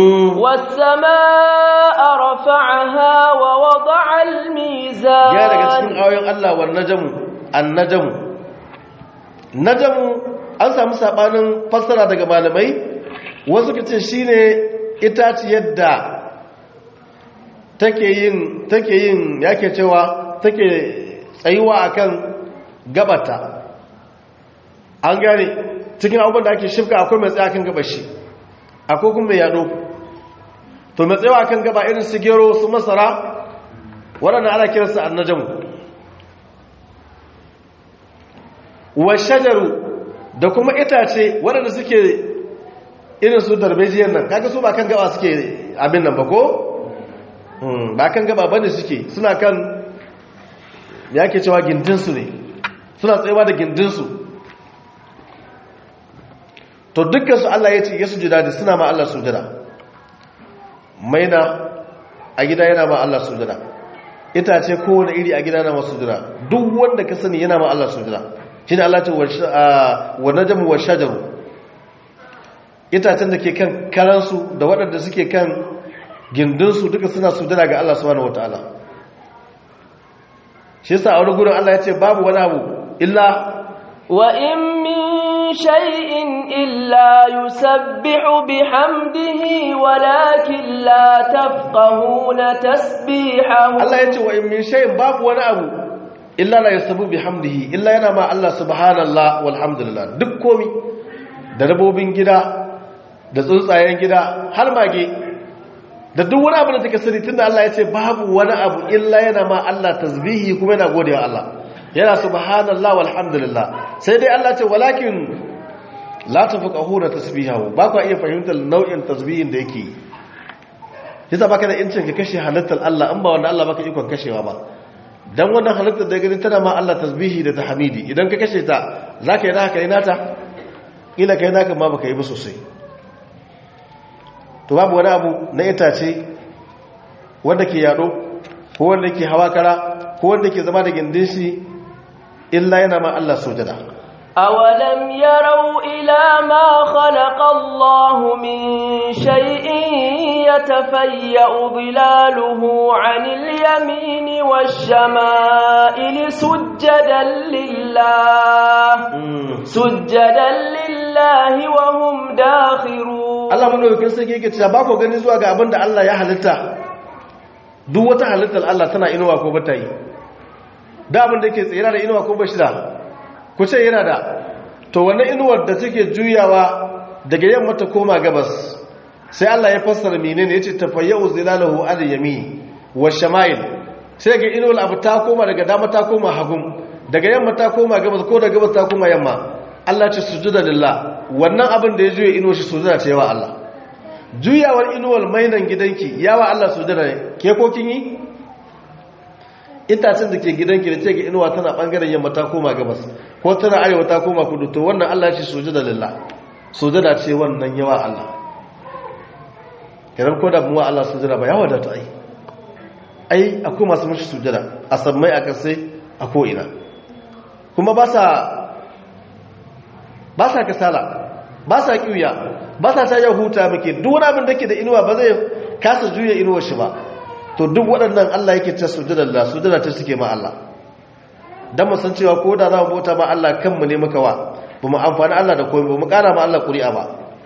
A: والسماء رفعها ووضع الميزان
B: ya daga cikin ayoyin Allah wan najmu an najmu najmu an samu sabanin fassara daga malamai wasu kace shine itaciyar da take yin take yin yake cewa take tsayuwa akan gabata an gane cikin abubuwan da ake shifka akwai mai tsaye akan gabashi akwai kuma mai yado to mai tsayawa akan gaba irin su gero su masara waɗanda ana kiransu annajamu wa shajaru da kuma itace waɗanda suke irin su darbejiyar nan kaga su ba kan gaba suke abin nan ba ko ba kan gaba bane suke suna kan ya ke cewa gindinsu ne suna tsayawa da gindinsu to dukkansu Allah ya ce ya sujada da suna ma Allah sujada maina a gida yana ma Allah sujada itace kowane iri a gida na masu sujada duk wanda ka sani yana ma Allah sujada shi ne Allah ce wa najamu wa shajaru itacen da ke kan karansu da waɗanda suke kan gindinsu duka suna sujada ga Allah subhanahu wataala shi yasa a wani gurin Allah ya ce babu wani abu illa
A: wa in min shay'in illa yusabbihu bihamdihi walakin la tafqahuna tasbihahu
B: Allah ya ce wa in min shay'in babu wani abu illa la yusabbihu bihamdihi illa yana ma Allah subhanallah walhamdulillah duk komi da dabobin gida da tsuntsayen gida har mage da duk wani abu da take sani tunda Allah ya ce babu wani abu illa yana ma Allah tasbihi kuma yana godewa Allah yana subhanallah walhamdulillah sai dai Allah ce walakin la tafqahuna tasbihahu ba ku iya fahimtar nau'in tasbihin da yake yasa baka da incin ka kashe halittar Allah in ba wanda Allah baka ikon kashewa ba dan wannan halittar da gani tana ma Allah tasbihi da tahmidi idan ka kashe ta zaka yi haka ina ta kila kai naka ma baka yi ba sosai to babu wani abu na itace wanda ke yado ko wanda ke hawa kara ko wanda ke zama da gindin shi illa yana ma Allah sujada
A: أولم يروا إلى ما خلق الله من شيء يتفيأ ظلاله عن اليمين والشمائل سجدا لله سجدا لله وهم داخرون
B: Allah madaukakin sarki yake cewa ba ku gani zuwa ga abin da Allah ya halitta duk wata halittar Allah tana inuwa ko bata yi da abin da yake tsira da inuwa ko bashi da ku ce yana da to wannan inuwar da take juyawa daga yamma ta koma gabas sai Allah ya fassara menene yace tafayyu zilalahu al yamin wa shama'il sai ga inuwar abu ta koma daga dama ta koma hagun daga yamma ta koma gabas ko daga gabas ta koma yamma Allah ce sujuda lillah wannan abin da ya juya inuwar shi sujuda ce wa Allah juyawar inuwar mainan gidanki yawa Allah sujuda ne ke ko kin yi itacen da ke gidanki da ce ga inuwa tana bangaren yamma ta koma gabas ko tana arewa ta koma kudu to wannan Allah ya ce sujuda lillah sujuda ce wannan yawa Allah kiran ko da muwa Allah sujuda ba yawa da ta ai ai akwai masu mushi sujuda a sammai a kasai a ko ina kuma ba sa ba sa kasala ba sa kiuya ba sa ta yau huta muke duk wani abin da ke da inuwa ba zai kasa juya inuwar shi ba to duk waɗannan Allah yake ta sujudar da sujudar ta suke ma Allah dan mu san cewa ko da za mu bauta ma Allah kanmu ne muka wa ba mu amfani Allah da komai ba mu ƙara ma Allah ƙuri'a ba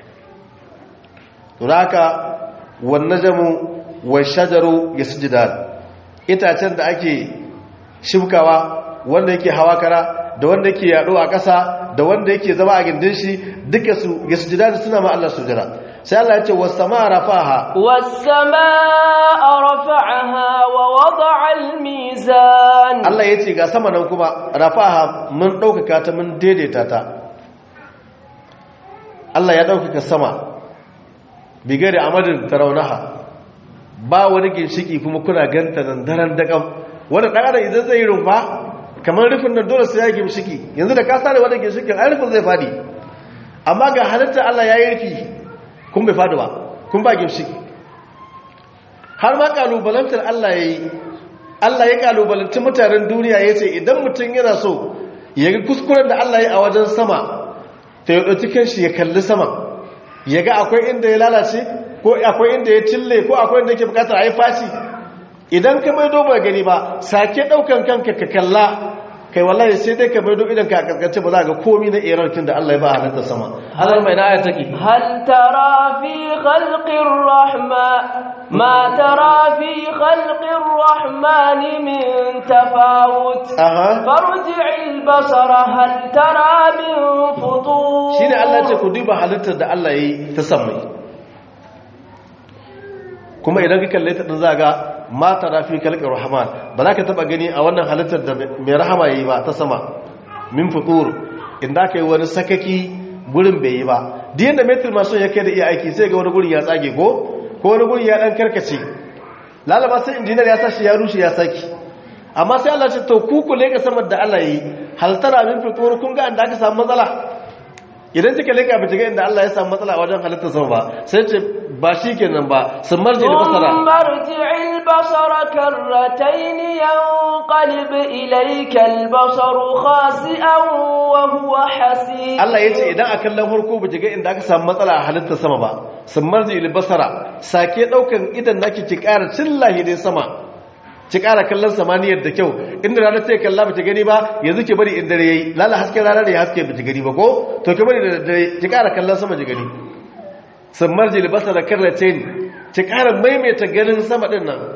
B: to haka wan najmu wa shajaru yasjudan itacen da ake shibkawa wanda yake hawa kara da wanda yake yaɗo a ƙasa da wanda yake zama a gindin shi duka su yasjudan suna ma Allah sujada sai Allah ya ce was samaa rafaha
A: was samaa rafa'aha wa wada'a al-mizan
B: Allah ya ce ga sama nan kuma rafaha mun ɗaukaka ta mun daidaita ta Allah ya ɗaukaka sama bigare amadin taraunaha ba wani ginshiki kuma kuna ganta nan daren daƙam wanda ɗan adam idan zai yi rumfa kamar rufin nan dole sai ya ginshiki yanzu da ka sare wani ginshikin ai rufin zai fadi amma ga halitta Allah ya yi rufi kun bai fadi ba kun ba ginshiki har ma kalubalantar Allah ya yi Allah ya kalubalanci mutanen duniya ya ce idan mutum yana so ya ga kuskuren da Allah ya a wajen sama ta yi ɗauki kanshi ya kalli sama ya ga akwai inda ya lalace ko akwai inda ya cille ko akwai inda yake bukatar a yi fashi idan ka maido ba gani ba sake ɗaukan kanka ka kalla kai wallahi sai dai ka maido idan ka kaskance ba za ga komi na erarkin da Allah ya ba halatta sama Allah mai na aya take
A: هل ترى في خلق الرحمن ما ترى في خلق الرحمن من تفاوت
B: aha
A: فارجع البصر هل ترى من فطور
B: shine Allah ya ce ku duba halittar da Allah ya yi ta samai kuma idan ka kalle ta din za ga mata rafi kalkar rahman ba za ka taba gani a wannan halittar da mai rahama yayi ba ta sama min futur inda ka yi wani sakaki gurin bai yi ba duk yadda metin masu ya kai da iya aiki sai ga wani gurin ya tsage ko ko wani gurin ya dan karkace lalaba sai injiniyar ya sashi ya rushe ya saki amma sai Allah ce to ku ku leka samar da Allah yi halittara min futur kun ga inda aka samu matsala idan kika leka ba ga inda Allah ya samu matsala a wajen halittar sama ba sai ce ba shi kenan ba sun marje da basara
A: ثم ارجع البصر كرتين ينقلب إليك البصر خاسئا وهو حسير
B: Allah ya ce idan a kallon farko ba ga inda aka samu matsala a halittar sama ba sun marje da basara sake daukan idan naki ki ƙara cillahi dai sama ki ƙara kallon samaniyar da kyau inda ranar ta kalla ba ta gani ba yanzu ki bari in dare yayi lalla hasken rana ne haske ba ta gani ba ko to ki bari da dare ki ƙara kallon sama ki gani sun marje da basara karratain ki ƙara maimaita ganin sama din nan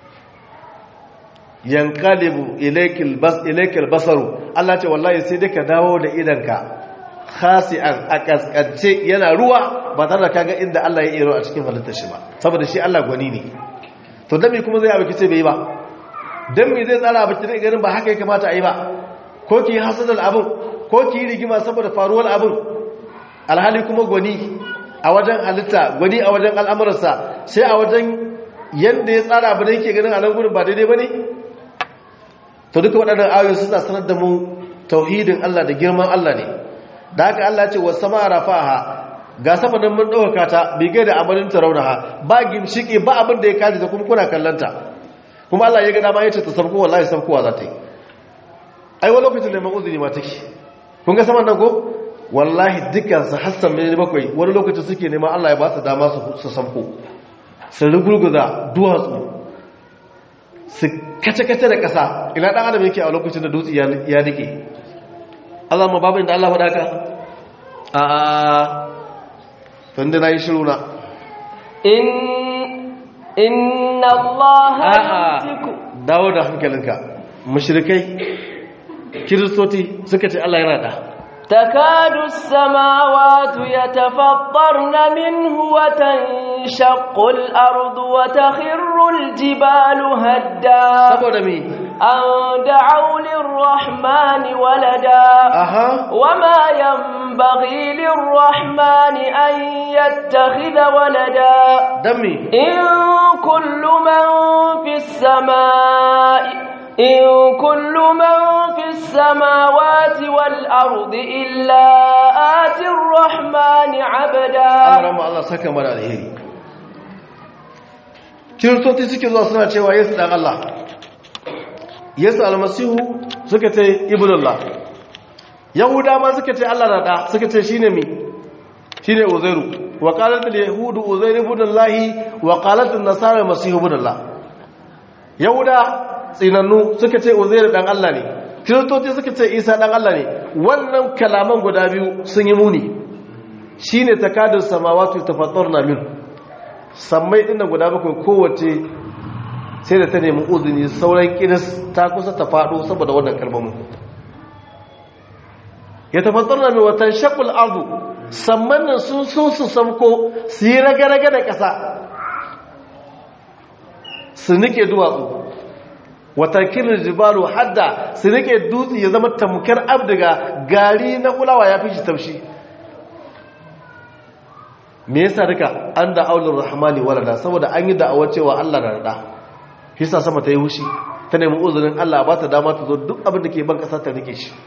B: yankalibu ilaikil bas ilaikil basaru Allah ce wallahi sai dai ka dawo da idanka khasi'an a kaskance yana ruwa ba tare da kaga inda Allah ya iro a cikin halittar shi ba saboda shi Allah gwani ne to dan me kuma zai abu kice bai ba dan me zai tsara abu kice ganin ba haka ya kamata a yi ba ko ki yi hasadar abin ko ki yi rigima saboda faruwar abin alhali kuma gwani a wajen halitta gwani a wajen al'amuransa sai a wajen yadda ya tsara abu da yake ganin a nan gudun ba daidai ba ne to duka waɗannan ayoyi suna sanar da mu tauhidin Allah da girman Allah ne da haka Allah ce wa sama rafaha ga sama nan mun ɗaukaka ta bigai da amalin taraunaha ba gimshiki ba abin da ya kaji da kuma kuna kallanta kuma Allah ya ga dama ya ce ta sabko wallahi sabkowa za ta yi ai wani lokacin da uzuri ma take kun ga saman nan ko wallahi dukkan su hassan mai bakwai wani lokacin suke neman Allah ya ba su dama su sabko su rugurguza duwatsu su kace-kace da ƙasa ina ɗan adam yake a lokacin da dutse ya rike Allah ma babu inda Allah faɗaka a tunda na yi shiru na
A: inna Allah
B: a'a dawo da hankalinka mushrikai kiristoci suka ce Allah yana da
A: تكاد السماوات يتفطرن منه وتنشق الأرض وتخر الجبال هدا
B: saboda me
A: أن دعوا للرحمن ولدا
B: aha
A: وما ينبغي للرحمن أن يتخذ ولدا
B: dan me
A: إن كل من في السماء إن كل من في السماوات والأرض إلا آتي الرحمن عبدا
B: Allah rama Allah saka mana alheri kiristoci suke zuwa suna cewa yesu dan Allah yesu almasihu suka ce ibnullah yahuda ma suka ce Allah na da suka ce shine mi shine uzairu wa qalat al yahud uzairu ibnullah wa qalat an nasara almasihu ibnullah yahuda tsinannu suka ce uzair dan Allah ne kiristoci suka ce isa dan Allah ne wannan kalaman guda biyu sun yi muni shine takadus samawati tafattarna min sammai dinnan guda bakwai kowace sai da ta nemi uzuni sauran kiris ta kusa ta faɗo saboda wannan kalmomin ya tafattarna min watan shaqul ardu samman nan sun so su samko su yi raga-raga da ƙasa su nike duwatsu watakilin jibalu hadda su nike dutse ya zama tamkar abdiga gari na kulawa ya fi shi taushi me yasa duka an da aulur rahmani walada saboda an yi da'awar cewa Allah na rada hisa sama ta yi hushi ta nemi uzurin Allah ba ta dama ta zo duk abin da ke ban kasa ta rike shi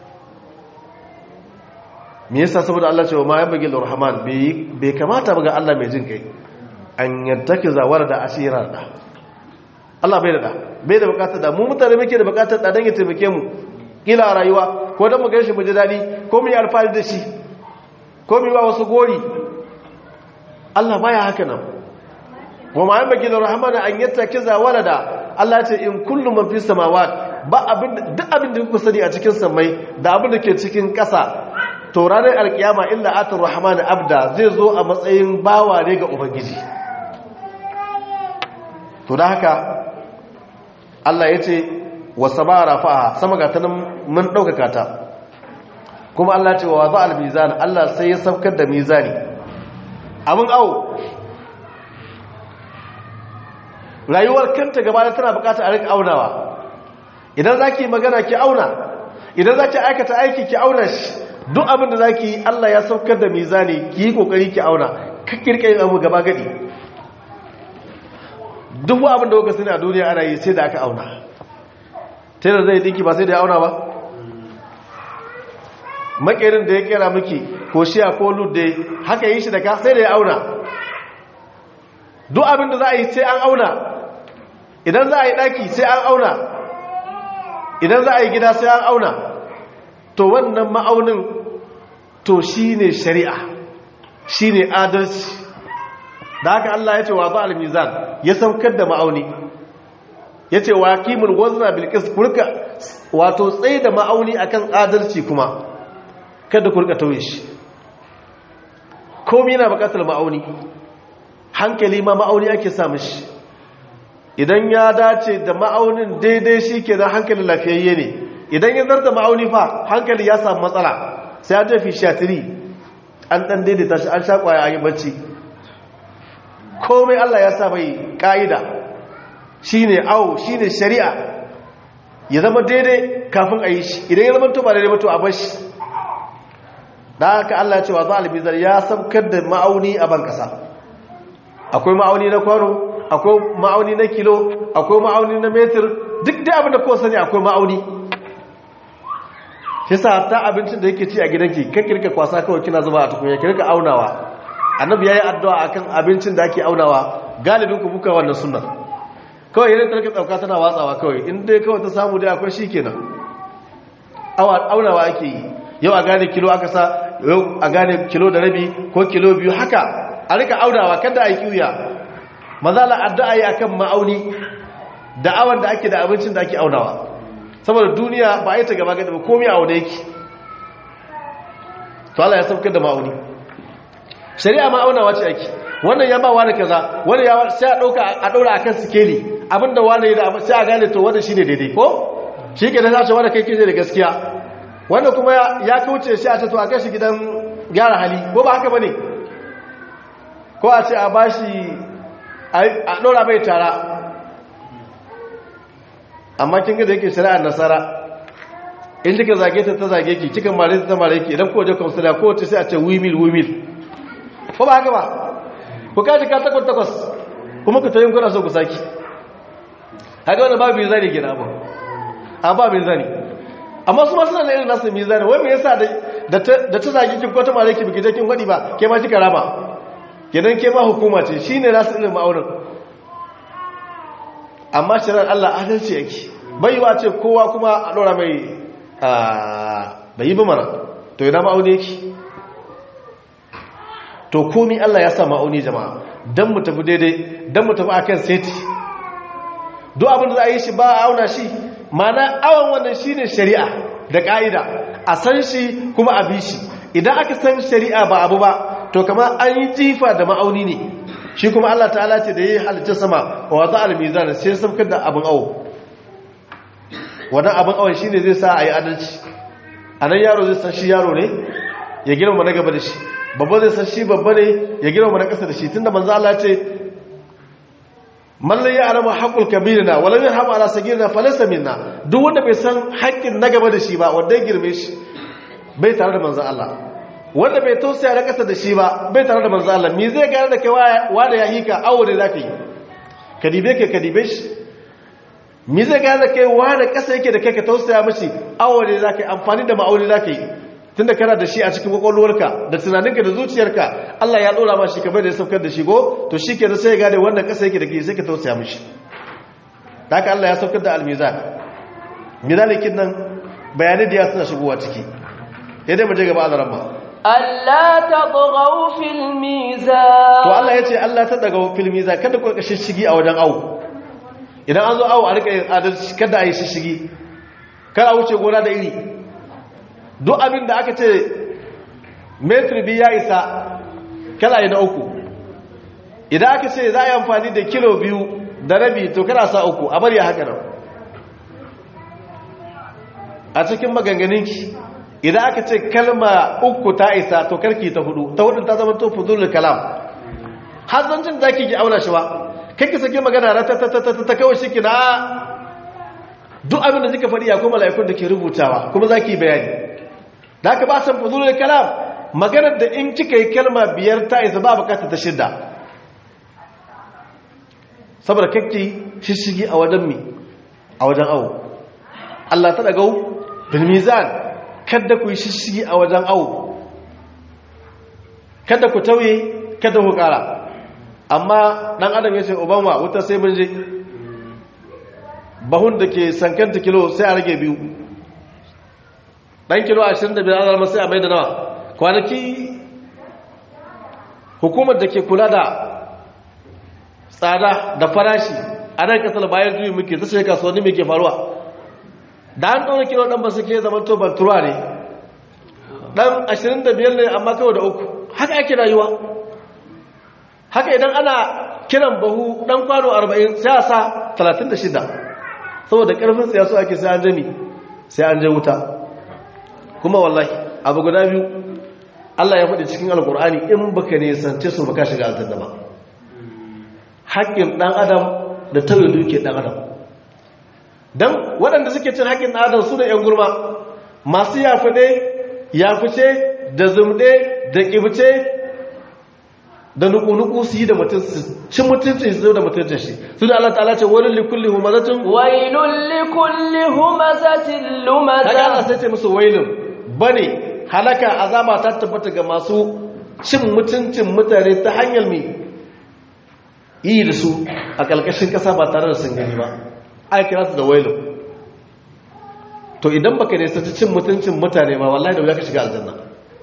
B: me yasa saboda Allah cewa ma yan bagil rahman bai kamata ba ga Allah mai jin kai an yattaki zawar da asirar da Allah bai da da bai da bukatar da mu mutane muke da bukatar da dan ya taimake mu kila a rayuwa ko dan mu ga shi mu ji dadi ko mu yi alfahari da shi ko mu yi ba wasu gori Allah baya haka nan wa ma yan bagil rahman an yattaki zawar da Allah ya ce in kullu man fi samawat ba abin duk abin da kuka sani a cikin samai da abin da ke cikin ƙasa to ranar alkiyama illa atar rahman abda zai zo a matsayin bawa ne ga ubangiji to da haka Allah ya ce wasa ba rafa'a sama ga ta nan mun ɗaukaka ta kuma Allah ce wa za al-mizan Allah sai ya saukar da mizani abin awo rayuwar kanta gaba da tana bukata a rika aunawa idan za ki magana ki auna idan za ki aikata aiki ki auna shi duk abin da za ki yi Allah ya saukar da mizani ki yi kokari ki auna kakkirka yin abu gaba gadi duk abin da kuka sani a duniya ana yi sai da aka auna tana zai dinki ba sai da ya auna ba makerin da ya kera miki ko shiya ko ludde haka yi shi da ka sai da ya auna duk abin da za a yi sai an auna idan za a yi daki sai an auna idan za a yi gida sai an auna to wannan ma'aunin to shi ne shari'a shi ne adalci da haka Allah ya ce wa za al-mizan ya saukar da ma'auni ya ce wa kimul wazna bilkis kurka wato tsaye da ma'auni akan adalci kuma kada kurka tauye shi komai yana bukatar ma'auni hankali ma ma'auni ake sa mishi idan ya dace da ma'aunin daidai shi ke da hankalin lafiyayye ne idan ya zarta ma'auni fa hankali ya samu matsala sai an tafi shatiri an dan daidaita shi an shakwaya an yi bacci komai Allah ya sa mai ka'ida shine awo shine shari'a ya zama daidai kafin a yi shi idan ya zama to ba daidai ba to a bar shi da haka Allah ya ce wa zalibizar ya samkar da ma'auni a ban kasa akwai ma'auni na kwano akwai ma'auni na kilo akwai ma'auni na metir duk da abin da kowa sani akwai ma'auni yasa ta abincin da yake ci a gidanki kan kirka kwasa kawai kina zuba a tukunya kirka aunawa annabi yayi addu'a akan abincin da ake aunawa galibin ku buka wannan sunnar kawai yana tarka tsauka tana watsawa kawai in dai kawai ta samu dai akwai shikenan awa aunawa ake yi yau a gane kilo aka sa yau a gane kilo da rabi ko kilo biyu haka a rika aunawa kada a yi kiwiya mazala addu'a yi akan ma'auni da awan da ake da abincin da ake aunawa saboda duniya ba a yi ta gaba gada ba komi a wane yake to Allah ya saukar da ma'auni shari'a ma'aunawa ce ake wannan ya ba wani kaza wani ya sai a dauka a daura akan sikeli abinda wani ya da sai a gane to wannan shine daidai ko shi ke da zace wanda kai kike da gaskiya wanda kuma ya kauce shi a ce to a kai shi gidan gyara hali ko ba haka bane ko a ce a bashi a daura mai tara amma kin ga da yake shari'ar nasara in kika zage ta ta zage ki kika mare ta mare ki idan ko je kansila ko ta sai a ce wimil wimil ko ba haka ba ku kaji ka takwas takwas kuma ku tayin kuna so ku saki haka wannan babu mizani gina ba a ba mizani amma su ma suna da irin nasu mizani wai me yasa da da ta zage ki ko ta mare ki biki je kin gwadi ba ke ma kika rama kenan ke ma hukuma ce shine nasu irin ma'aurin amma shirar Allah adalci yake baiwa ce kowa kuma a ɗora mai bai yi mana to yana ma'auni yake to komi Allah ya sa ma'auni jama'a don mu tafi daidai don mu tafi akan seti duk abin da za a yi shi ba a auna shi mana awon wannan shi ne shari'a da ƙa'ida a san shi kuma a bi shi idan aka san shari'a ba abu ba to kama an yi jifa da ma'auni ne shi kuma Allah ta'ala ce da ya yi halittar sama wa wata almizan sai samkar da abin awo wannan abin awon shi ne zai sa a yi adalci a nan yaro zai san shi yaro ne ya girma na gaba da shi babba zai san shi babba ne ya girma na ƙasa da shi tunda manzo Allah ce mallan ya alama haƙul kabirina walam yarham ala sagirina falaysa minna duk wanda bai san haƙƙin na gaba da shi ba wanda ya girme shi bai tare da manzo Allah wanda bai tausaya da ƙasa da shi ba bai tare da manzo Allah me zai gane da kai wa da ya hika awo ne zaka yi kadibe ke kadibe shi me zai gane da kai wa da ƙasa yake da kai ka tausaya mishi awo ne zaka yi amfani da ma'auni zaka yi tunda kana da shi a cikin kwakwalwarka da tunaninka da zuciyarka Allah ya dora ma shi kamar da ya saukar da shi go to shi ke da sai ya gane wannan ƙasa yake da ke sai ka tausaya mishi da haka Allah ya saukar da almizan mizalikin nan bayanai da ya suna shigowa ciki ya dai maje gaba azaran ma
A: Allah ta tsogau fil mizan
B: to Allah ya ce Allah ta daga fil mizan kada ku rika shishigi a wajen awu idan an zo awu a rika yin adalci kada a yi shishigi kada a wuce gona da iri duk abin da aka ce metri biyu ya isa kala yi na uku idan aka ce za a yi amfani da kilo biyu da rabi to kana sa uku a bari haka nan a cikin maganganinki idan aka ce kalma uku ta isa to karki ta hudu ta hudun ta zama to fuzulul kalam har zancin za ki auna shi ba kai sake magana ratatatata ta kawai shi na duk abin da zika faɗi ya kuma mala'ikun da ke rubutawa kuma za ki bayani da aka ba san fuzulul kalam maganar da in kika yi kalma biyar ta isa ba bukata ta shidda saboda kakki shishigi a wajen mi a wajen awo Allah ta dagau bil mizan kada ku yi shishigi a wajen awo kada ku tauye kada ku kara amma dan adam ya ce obama wuta sai mun je bahun da ke sankanta kilo sai a rage biyu dan kilo 25 an zama sai a mai da nawa kwanaki hukumar da ke kula da tsada da farashi a nan kasar bayan juyi muke ta shekar kasuwanni mai ke faruwa da an ɗaura kilo ɗan ba su ke zaman to banturuwa ne ɗan 25 ne amma kawai da uku haka ake rayuwa haka idan ana kiran bahu ɗan kwano 40 sai a sa 36 saboda ƙarfin siyasu ake sai an jami sai an je wuta kuma wallahi abu guda biyu Allah ya faɗi cikin alkur'ani in baka nisance su baka shiga aljanna ba haƙƙin ɗan adam da tauye duke ɗan adam don waɗanda suke cin haƙƙin ɗan adam su da ‘yan gurma masu yafiɗe yafice da zumɗe da ƙibce da nuku-nuku su yi da mutum su cin mutuncin su da mutuncin shi su da Allah ta'ala ce wani likulli humazatin
A: wailun likulli humazatin
B: kaga Allah
A: lumaza
B: sai ce musu wailun bane halaka azaba ta tabbata ga masu cin mutuncin mutane ta hanyar mai yi da su a ƙalƙashin ƙasa ba tare da sun gani ba ai kira su da wailun to idan baka ne ta cin mutuncin mutane ba wallahi da wuya ka shiga aljanna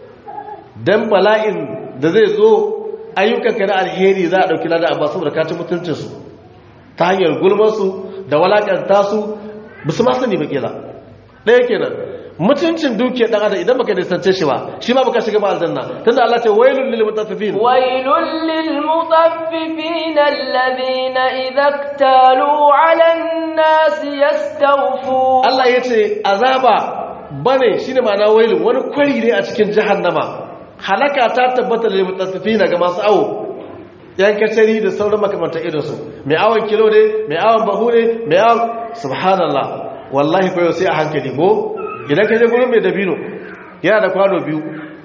B: dan bala'in da zai zo ayyukanka na alheri za a ɗauki lada amma saboda ka ci mutuncinsu ta hanyar gulmarsu da walakanta su ba su ma sani ba kila ɗaya kenan mutuncin duke ɗan adam idan baka nisance shi ba shi ma baka shiga ba aljanna tunda Allah ce wailul lil mutaffifin
A: ويل للمطففين الذين إذا اكتالوا على الناس يستوفون
B: Allah ya ce azaba bane shine ma'ana wailun wani kwari ne a cikin jahannama halaka ta tabbata lil mutaffifin ga masu awo yan kacari da sauran makamantar irinsu mai awon kilo ne mai awon bahu ne mai awon subhanallah wallahi koyo sai a hankali ko idan ka je gurin mai dabino yana da kwano biyu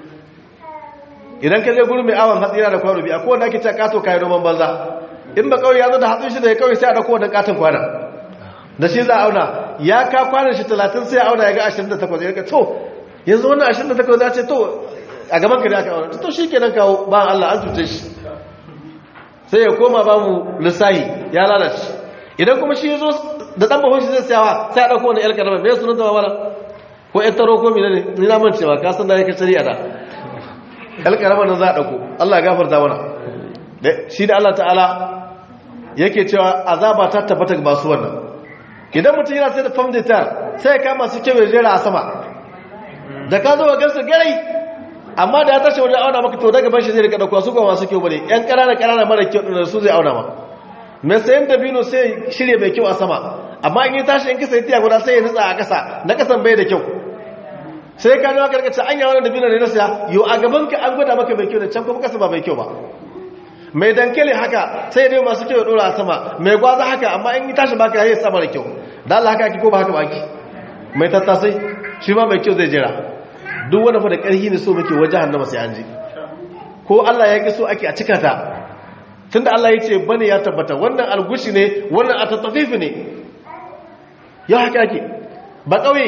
B: idan ka je gurin mai awon hatsi yana da kwano biyu akwai wanda ake cewa kato kayan noman banza in ba kawai ya zo da hatsin shi da ya kawai sai a dauko wannan katon kwana da shi za a auna ya ka kwanan shi talatin sai a auna ya ga 28 ya ga to yanzu wannan 28 za ce to a gaban ka da aka auna to shi kenan kawo ba Allah an cuce shi sai ya koma ba mu lissahi ya lalace idan kuma shi ya zo da ɗan bahon shi zai sayawa sai a ɗauko wani ƴar ƙarama mai sunan ta mamala ko ƴar taro ko mina ne ni na mance ba ka san da ya ka shari'a da ƴar ƙarama nan za a ɗauko Allah ya gafarta mana Da- shi da Allah ta'ala yake cewa azaba ta tabbata ga masu wannan idan mutum yana sai da famditar sai ya kama su kewaye jera a sama da ka zo ga gansu garai amma da ya tashi wajen auna maka to daga bashi zai rika dauka su kuma masu kyau bane yan ƙanana ƙanana mara kyau da su zai auna ma mai sayan dabino sai shirya mai kyau a sama amma in yi tashi in kasa tiya guda sai ya nutsa a ƙasa na ƙasan bai da kyau sai ka nawa karkace an yi wani dabino da na siya yau a gaban ka an gwada maka mai kyau da can kuma ƙasa ba mai kyau ba mai dankali haka sai dai masu kyau dora a sama mai gwaza haka amma in yi tashi baka yayi sama da kyau da Allah haka ki ko ba haka ba ki mai tattasai shi ma mai kyau zai jira duk wanda fa da ƙarfi ne so muke waje hannama sai an ji ko Allah ya ki so ake a cika ta tunda Allah ya ce bane ya tabbata wannan algushi ne wannan a tattafifi ne ya haka ake ba ƙauye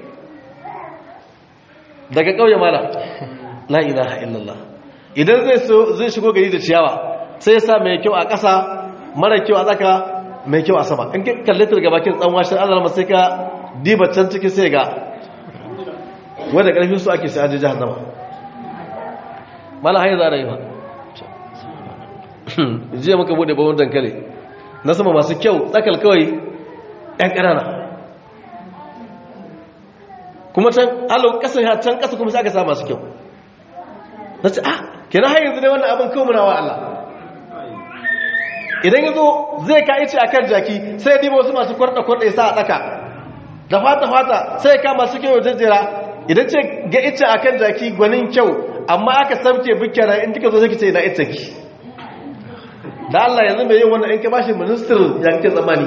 B: daga ƙauye mala la ilaha illallah idan zai so zai shigo gari da ciyawa sai ya sa mai kyau a ƙasa mara kyau a tsaka mai kyau a sama in kalle ta daga bakin tsanwa shi Allah sai ka diba can cikin sai ga wadda ƙarfin su ake sai an ji jahannama mala hanyar za a yi ba jiya muka bude bawon dankali na sama masu kyau tsakal kawai ‘yan ƙanana kuma can alo ƙasar ya can ƙasa kuma sai aka sa masu kyau na ce ah kina har yanzu ne wannan abin kawo munawa Allah idan ya zo zai ka ice a kan jaki sai diba wasu masu kwarɗa-kwarɗa ya sa a ɗaka da fata-fata sai ka masu kyau jajjera idan ce ga ice a kan jaki gwanin kyau amma aka samke bukera in kika zo zai ce na ita ki da Allah yanzu mai yin wannan in ka bashi minister ya kake tsammani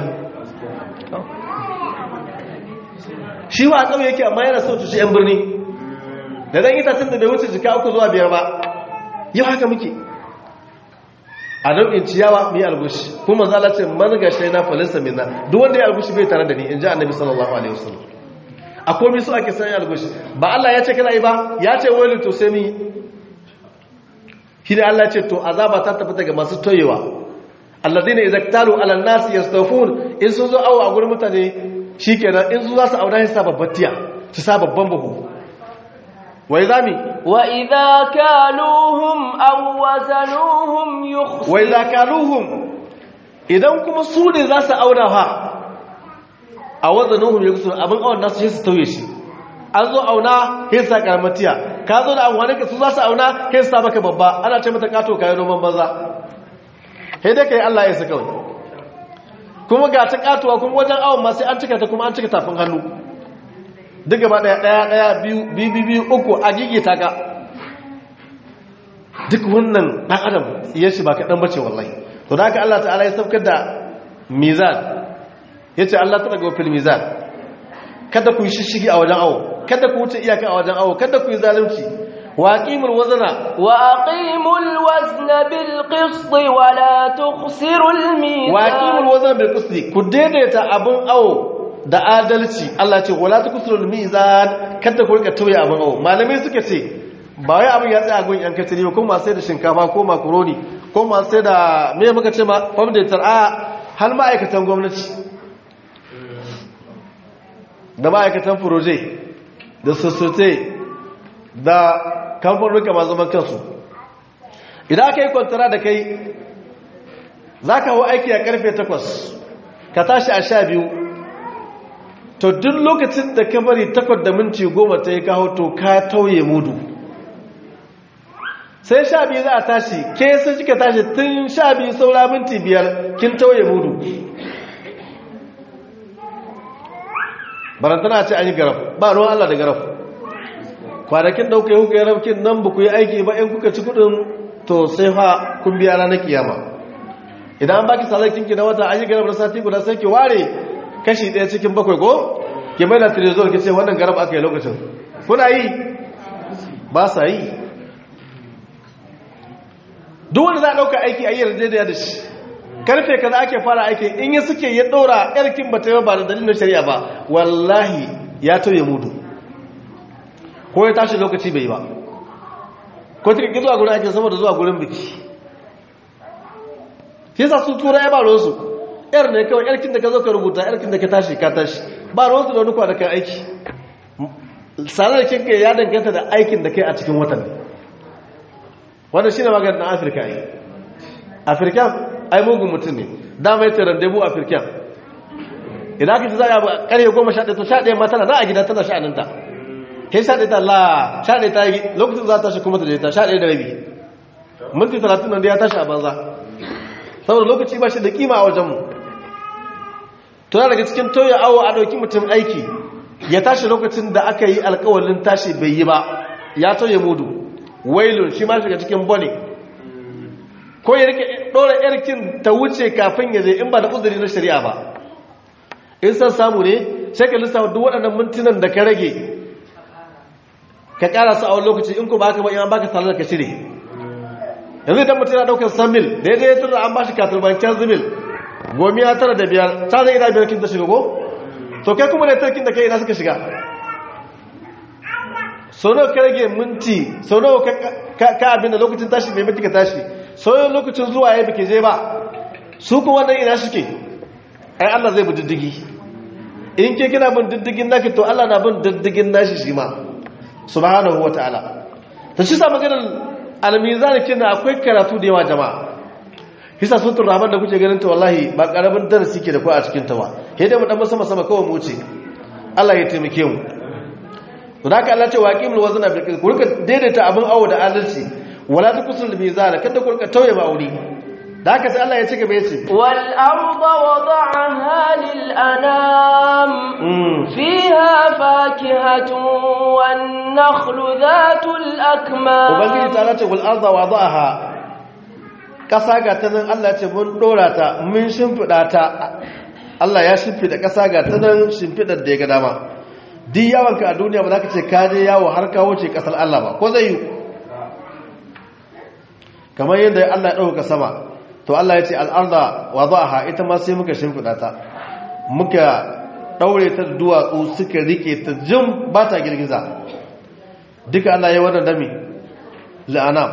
B: shi wa ƙauye yake amma yana sautu shi 'yan birni da zan itacen da bai wuce jika uku zuwa biyar ba yau haka muke a nau'in ciyawa mai albushi kuma zala ce mazga shai na falisa minna duk wanda ya albushi bai tare da ni in ji annabi sallallahu alaihi wasallam a komi su ake sanya albushi ba Allah ya ce kana yi ba ya ce wani to sai mi shi da Allah ce to azaba ta tafi daga masu toyewa alladina idza talu ala an-nas yastawfun in sun zo awo a gurin mutane shikenan in su za su auna shi sa babbar tiya su sa babban buhu wai zami
A: وإذا كالوهم أو وزنوهم يخسرون
B: wai za kaluhum idan kuma su ne za su auna ha a wazanuhum ya kusur abin awon nasu shi su tauye shi an zo auna sai sa karamatiya ka zo da amfani ka su za su auna sai su sa maka babba ana ce mata kato kayan noman banza sai dai kai Allah ya su kawai kuma ga ta katuwa kuma wajen awon ma sai an cika ta kuma an cika tafin hannu duk gaba daya daya daya biyu biyu biyu uku a gigita ka duk wannan ɗan adam ya shi ba kaɗan bace wallahi to da haka Allah ta'ala ya saukar da mizan ya ce Allah ta daga fil mizan kada ku yi shishigi a wajen awo kada ku wuce iyaka a wajen awo kada ku yi zalunci wa aqimul wazna
A: وأقيموا الوزن بالقسط ولا تخسروا الميزان
B: wa aqimul wazna bil qisti ku daidaita abun awo da adalci Allah ce wala tukusrul mizan kada ku rika tauye abun awo malamai suka ce ba wai abin ya tsaya gun yan katiri ba ko masu sai da shinkafa ko makaroni ko masu sai da me muka ce ma famdatar a har ma'aikatan gwamnati da ma'aikatan furoje da sossote da kamfanuka masu zaman kansu idan aka yi kwantara da kai za ka hau aiki a karfe 8 ka tashi a sha biyu to duk lokacin da ka bari 8 da minti 10 ta yi kawo to ka tauye mudu sai sha biyu za a tashi ke sun kika tashi tun sha biyu saura minti biyar kin tauye mudu barantana ce an yi garaf ba ruwan allah da garaf kwanakin dauka yi kuka yi rafkin nan ba ku yi aiki ba in kuka ci kudin to sai fa kun biya ranar kiyama idan an baki salakinki na wata an yi garaf na sati guda sai ki ware kashi ɗaya cikin bakwai ko ki mai da trezor ki ce wannan garaf aka yi lokacin kuna yi ba sa yi duk wanda za a ɗauka aiki a yi yarjejeniya da shi karfe ka za ake fara aiki in yi suke ya ɗora ƙarkin ba ta yi ba da dalilin shari'a ba wallahi ya tauye mudu ko ya tashi lokaci bai ba ko ta ƙi zuwa gurin aikin saboda zuwa gurin biki fi sa su tura ya ba ruwansu yar ne kawai yarkin da ka zo ka rubuta yarkin da ka tashi ka tashi ba ruwansu da wani kwanakan aiki sanar kinka ya danganta da aikin da kai a cikin watan wannan shi ne maganin afirka yi afirka ai mugun mutum ne dama ya ce randebu a firken idan aka ci za a karye goma sha ɗaya to sha ɗaya ma tana na a gida tana sha'aninta kai sha ɗaya ta la sha ɗaya ta yi lokacin za ta tashi kuma ta je ta sha ɗaya da rabi minti talatin nan da ya tashi a banza saboda lokaci ba shi da kima a wajenmu to daga cikin toya awo a ɗauki mutum aiki ya tashi lokacin da aka yi alkawalin tashi bai yi ba ya toye mudu wailun shi ma shiga cikin bone ko ya rike ɗora yarkin ta wuce kafin ya je in ba da uzuri na shari'a ba in san samu ne sai ka lissafa duk waɗannan mintunan da ka rage ka ƙara su a wani lokaci in ku ba ka ba in baka salar ka shirye yanzu idan mutum yana ɗaukar san mil da ya je ya tura an ba shi katurbancin zimil gomi ya tara da biyar ta zai ina biyar kin ta shiga ko to kai kuma da tarkin da kai ina suka shiga sau nawa ka rage minti sau nawa ka abin da lokacin tashi bai minti ka tashi sau nawa lokacin zuwa ya bike je ba su kuma wannan ina suke ai Allah zai bi diddigi in ke kina bin diddigin naki to Allah na bin diddigin nashi shi ma subhanahu wataala to shi sa maganar almizan kin akwai karatu da yawa jama'a hisa sun turraman da kuke ganin ta wallahi ba karamin darasi ke da ku a cikin ta ba sai dai mu dan sama sama kawai mu wuce Allah ya taimake mu to da haka Allah ce waqimul wazna bil qist ku rika daidaita abin awo da adalci wala tukusul mizan kada ku rika tauye ma'auni da haka sai Allah ya ci gaba ya ce
A: wal arda wada'aha lil anam fiha fakihatun wan nakhlu dhatul akmam
B: ubangiji ta ce wal arda wada'aha ƙasa ga ta nan Allah ce mun ɗora ta mun shimfiɗa ta Allah ya shimfiɗa ƙasa ga ta nan shimfiɗar da ya ga dama duk yawonka a duniya ba za ka ce ka je yawo har kawo ce ƙasar Allah ba ko zai yi kamar yadda Allah ya ɗauka sama to Allah ya ce al'arda wa ha ita ma sai muka shimfiɗa ta muka ɗaure ta duwatsu suka rike ta jim ba ta girgiza duka Allah ya wannan dami la'anam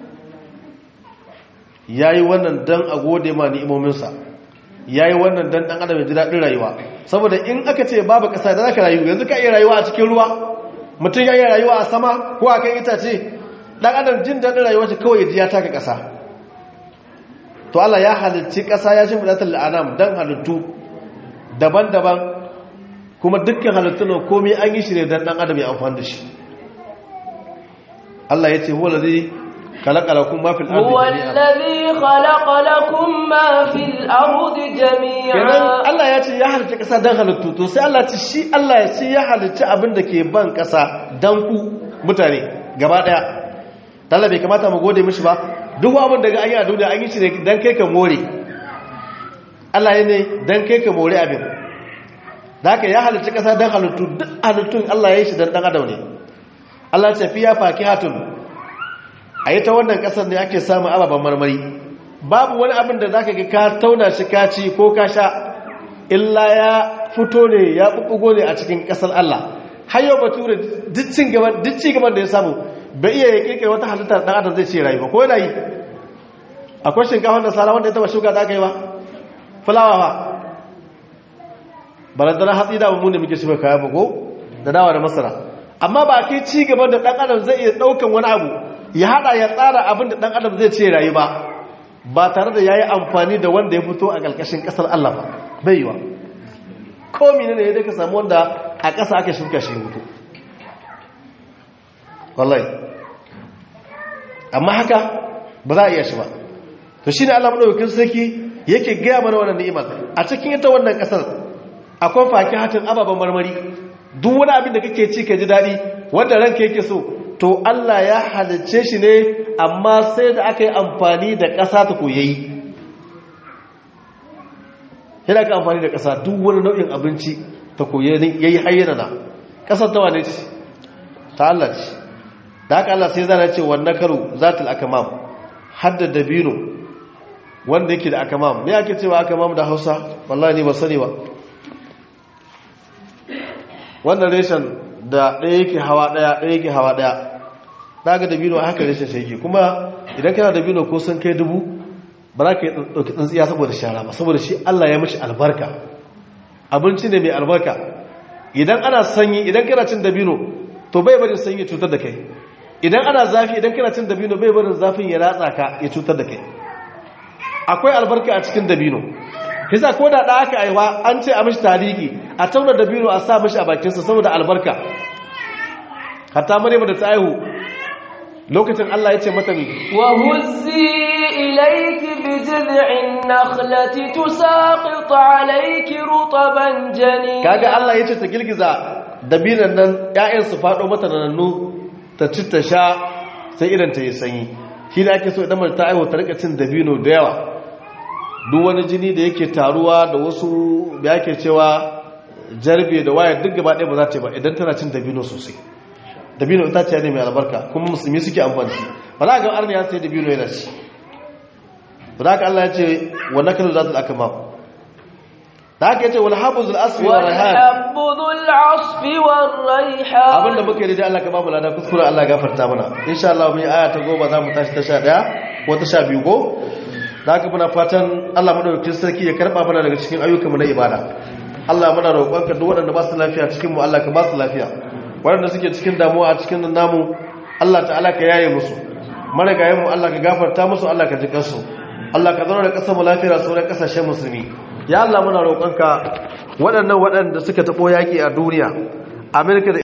B: ya yi wannan don a gode ma ni'imominsa ya yi wannan don ɗan adam ya ji daɗin rayuwa saboda in aka ce babu ƙasa da za ka rayu yanzu ka iya rayuwa a cikin ruwa mutum ya iya rayuwa a sama ko a kan itace ɗan adam jin daɗin rayuwa ce kawai ya ji ya taka ƙasa to Allah ya halicci ƙasa ya shi fidatar la'anam don halittu daban-daban kuma dukkan halittun nan komai an yi shi ne don ɗan adam ya amfani da shi Allah ya ce huwa ladhi خلق لكم ما في الأرض
A: هو الذي خلق لكم ما في الأرض جميعا
B: kenan Allah ya ce ya halicci ƙasa don halittu to sai Allah ce shi Allah ya ce ya halicci abin da ke ban ƙasa don ku mutane gaba ɗaya Allah bai kamata mu gode mishi ba duk abin da ga an yi a duniya an yi shi ne don kai ka more Allah ya ne don kai ka more abin da haka ya halicci ƙasa don halittu duk halittun Allah ya yi shi don ɗan adam ne Allah ya ce fiya fakihatun a yi ta wannan kasar ne ake samun ababen marmari babu wani abin da za ka ga ka tauna shi ka ci ko ka sha illa ya fito ne ya ɓuɓɓugo ne a cikin ƙasar Allah har yau bature duk ci gaban da ya samu bai iya ya ƙirƙira wata halittar ɗan adam zai ce rayu ba ko yana yi akwai shinkafa da sara wanda ya taɓa shuka da aka yi ba fulawa ba barandana hatsi da mu ne muke shi kaya ba ko da dawa da masara amma ba kai ci gaban da ɗan adam zai iya ɗaukan wani abu ya hada ya tsara abin da dan adam zai ce rayu ba ba tare da yayi amfani da wanda ya fito a kalkashin kasar Allah ba bai yiwa ko menene ne ka samu wanda a ƙasa aka shuka shi mutu wallahi amma haka ba za a iya shi ba to shine Allah madaukakin sarki yake gaya mana wannan ni'imar a cikin ita wannan kasar akwai fakihatin ababen marmari duk wani abin da kake ci ka ji daɗi wanda ranka yake so to Allah ya halicce shi ne amma sai da aka yi amfani da ƙasa ta koyayi yana ka amfani da ƙasa duk wani nau'in abinci ta koyayi ya yi hayyana na ƙasar ta wane ce ta Allah ce da haka Allah sai zana ce wannan karo zatul akamam har da dabino wanda yake da akamam ne ake cewa akamam da hausa wallahi ne ba sani ba wannan reshen da ɗaya yake hawa ɗaya ɗaya yake hawa ɗaya daga dabino a haka rashin shaiki kuma idan kana dabino ko sun kai dubu ba za ka yi ɗauki tsintsiya saboda shara ba saboda shi Allah ya mashi albarka abinci ne mai albarka idan ana sanyi idan kana cin dabino to bai barin sanyi cutar da kai idan ana zafi idan kana cin dabino bai barin zafin ya ratsa ka ya cutar da kai akwai albarka a cikin dabino kisa ko da da aka aiwa an ce a mishi taliki a tauna dabino a sa mishi a bakinsa saboda albarka hatta maryam da ta aihu lokacin Allah ya ce mata mi
A: وهزي إليك بجذع النخلة تساقط عليك رطبا جنيا
B: kaga Allah ya ce ta girgiza dabinan nan ƴaƴan su faɗo mata da nannu ta ci ta sha sai idan ta yi sanyi shi da ake so idan mace ta aihu ta rika cin dabino da yawa duk wani jini da yake taruwa da wasu da yake cewa jarbe da waya duk gaba ɗaya ba za ta yi ba idan tana cin dabino sosai dabino ita ce ne mai albarka kuma musulmi suke amfani ba za ga arni ya sai dabino yana ci ba za ka Allah ya ce wa nakalu zatul akmam da haka yace wal habuzul asfi wa rayhan
A: والحب ذو العصف والريحان
B: abinda muke yi da Allah ka babu lada kuskure Allah gafarta mana insha Allah mun yi aya ta goma za mu tashi ta 11 ko ta 12 ko da haka muna fatan Allah madaukakin sarki ya karba mana daga cikin ayyukan mu na ibada Allah muna roƙonka duk waɗanda ba su lafiya cikin mu Allah ka ba su lafiya waɗanda suke cikin damuwa a cikin namu Allah ta'ala ka yaye musu marigayen mu Allah ka gafarta musu Allah ka ji kansu Allah ka zauna da ƙasar mu lafiya sauran ƙasashen musulmi ya Allah muna roƙonka waɗannan waɗanda suka taɓo yaƙi a duniya Amerika da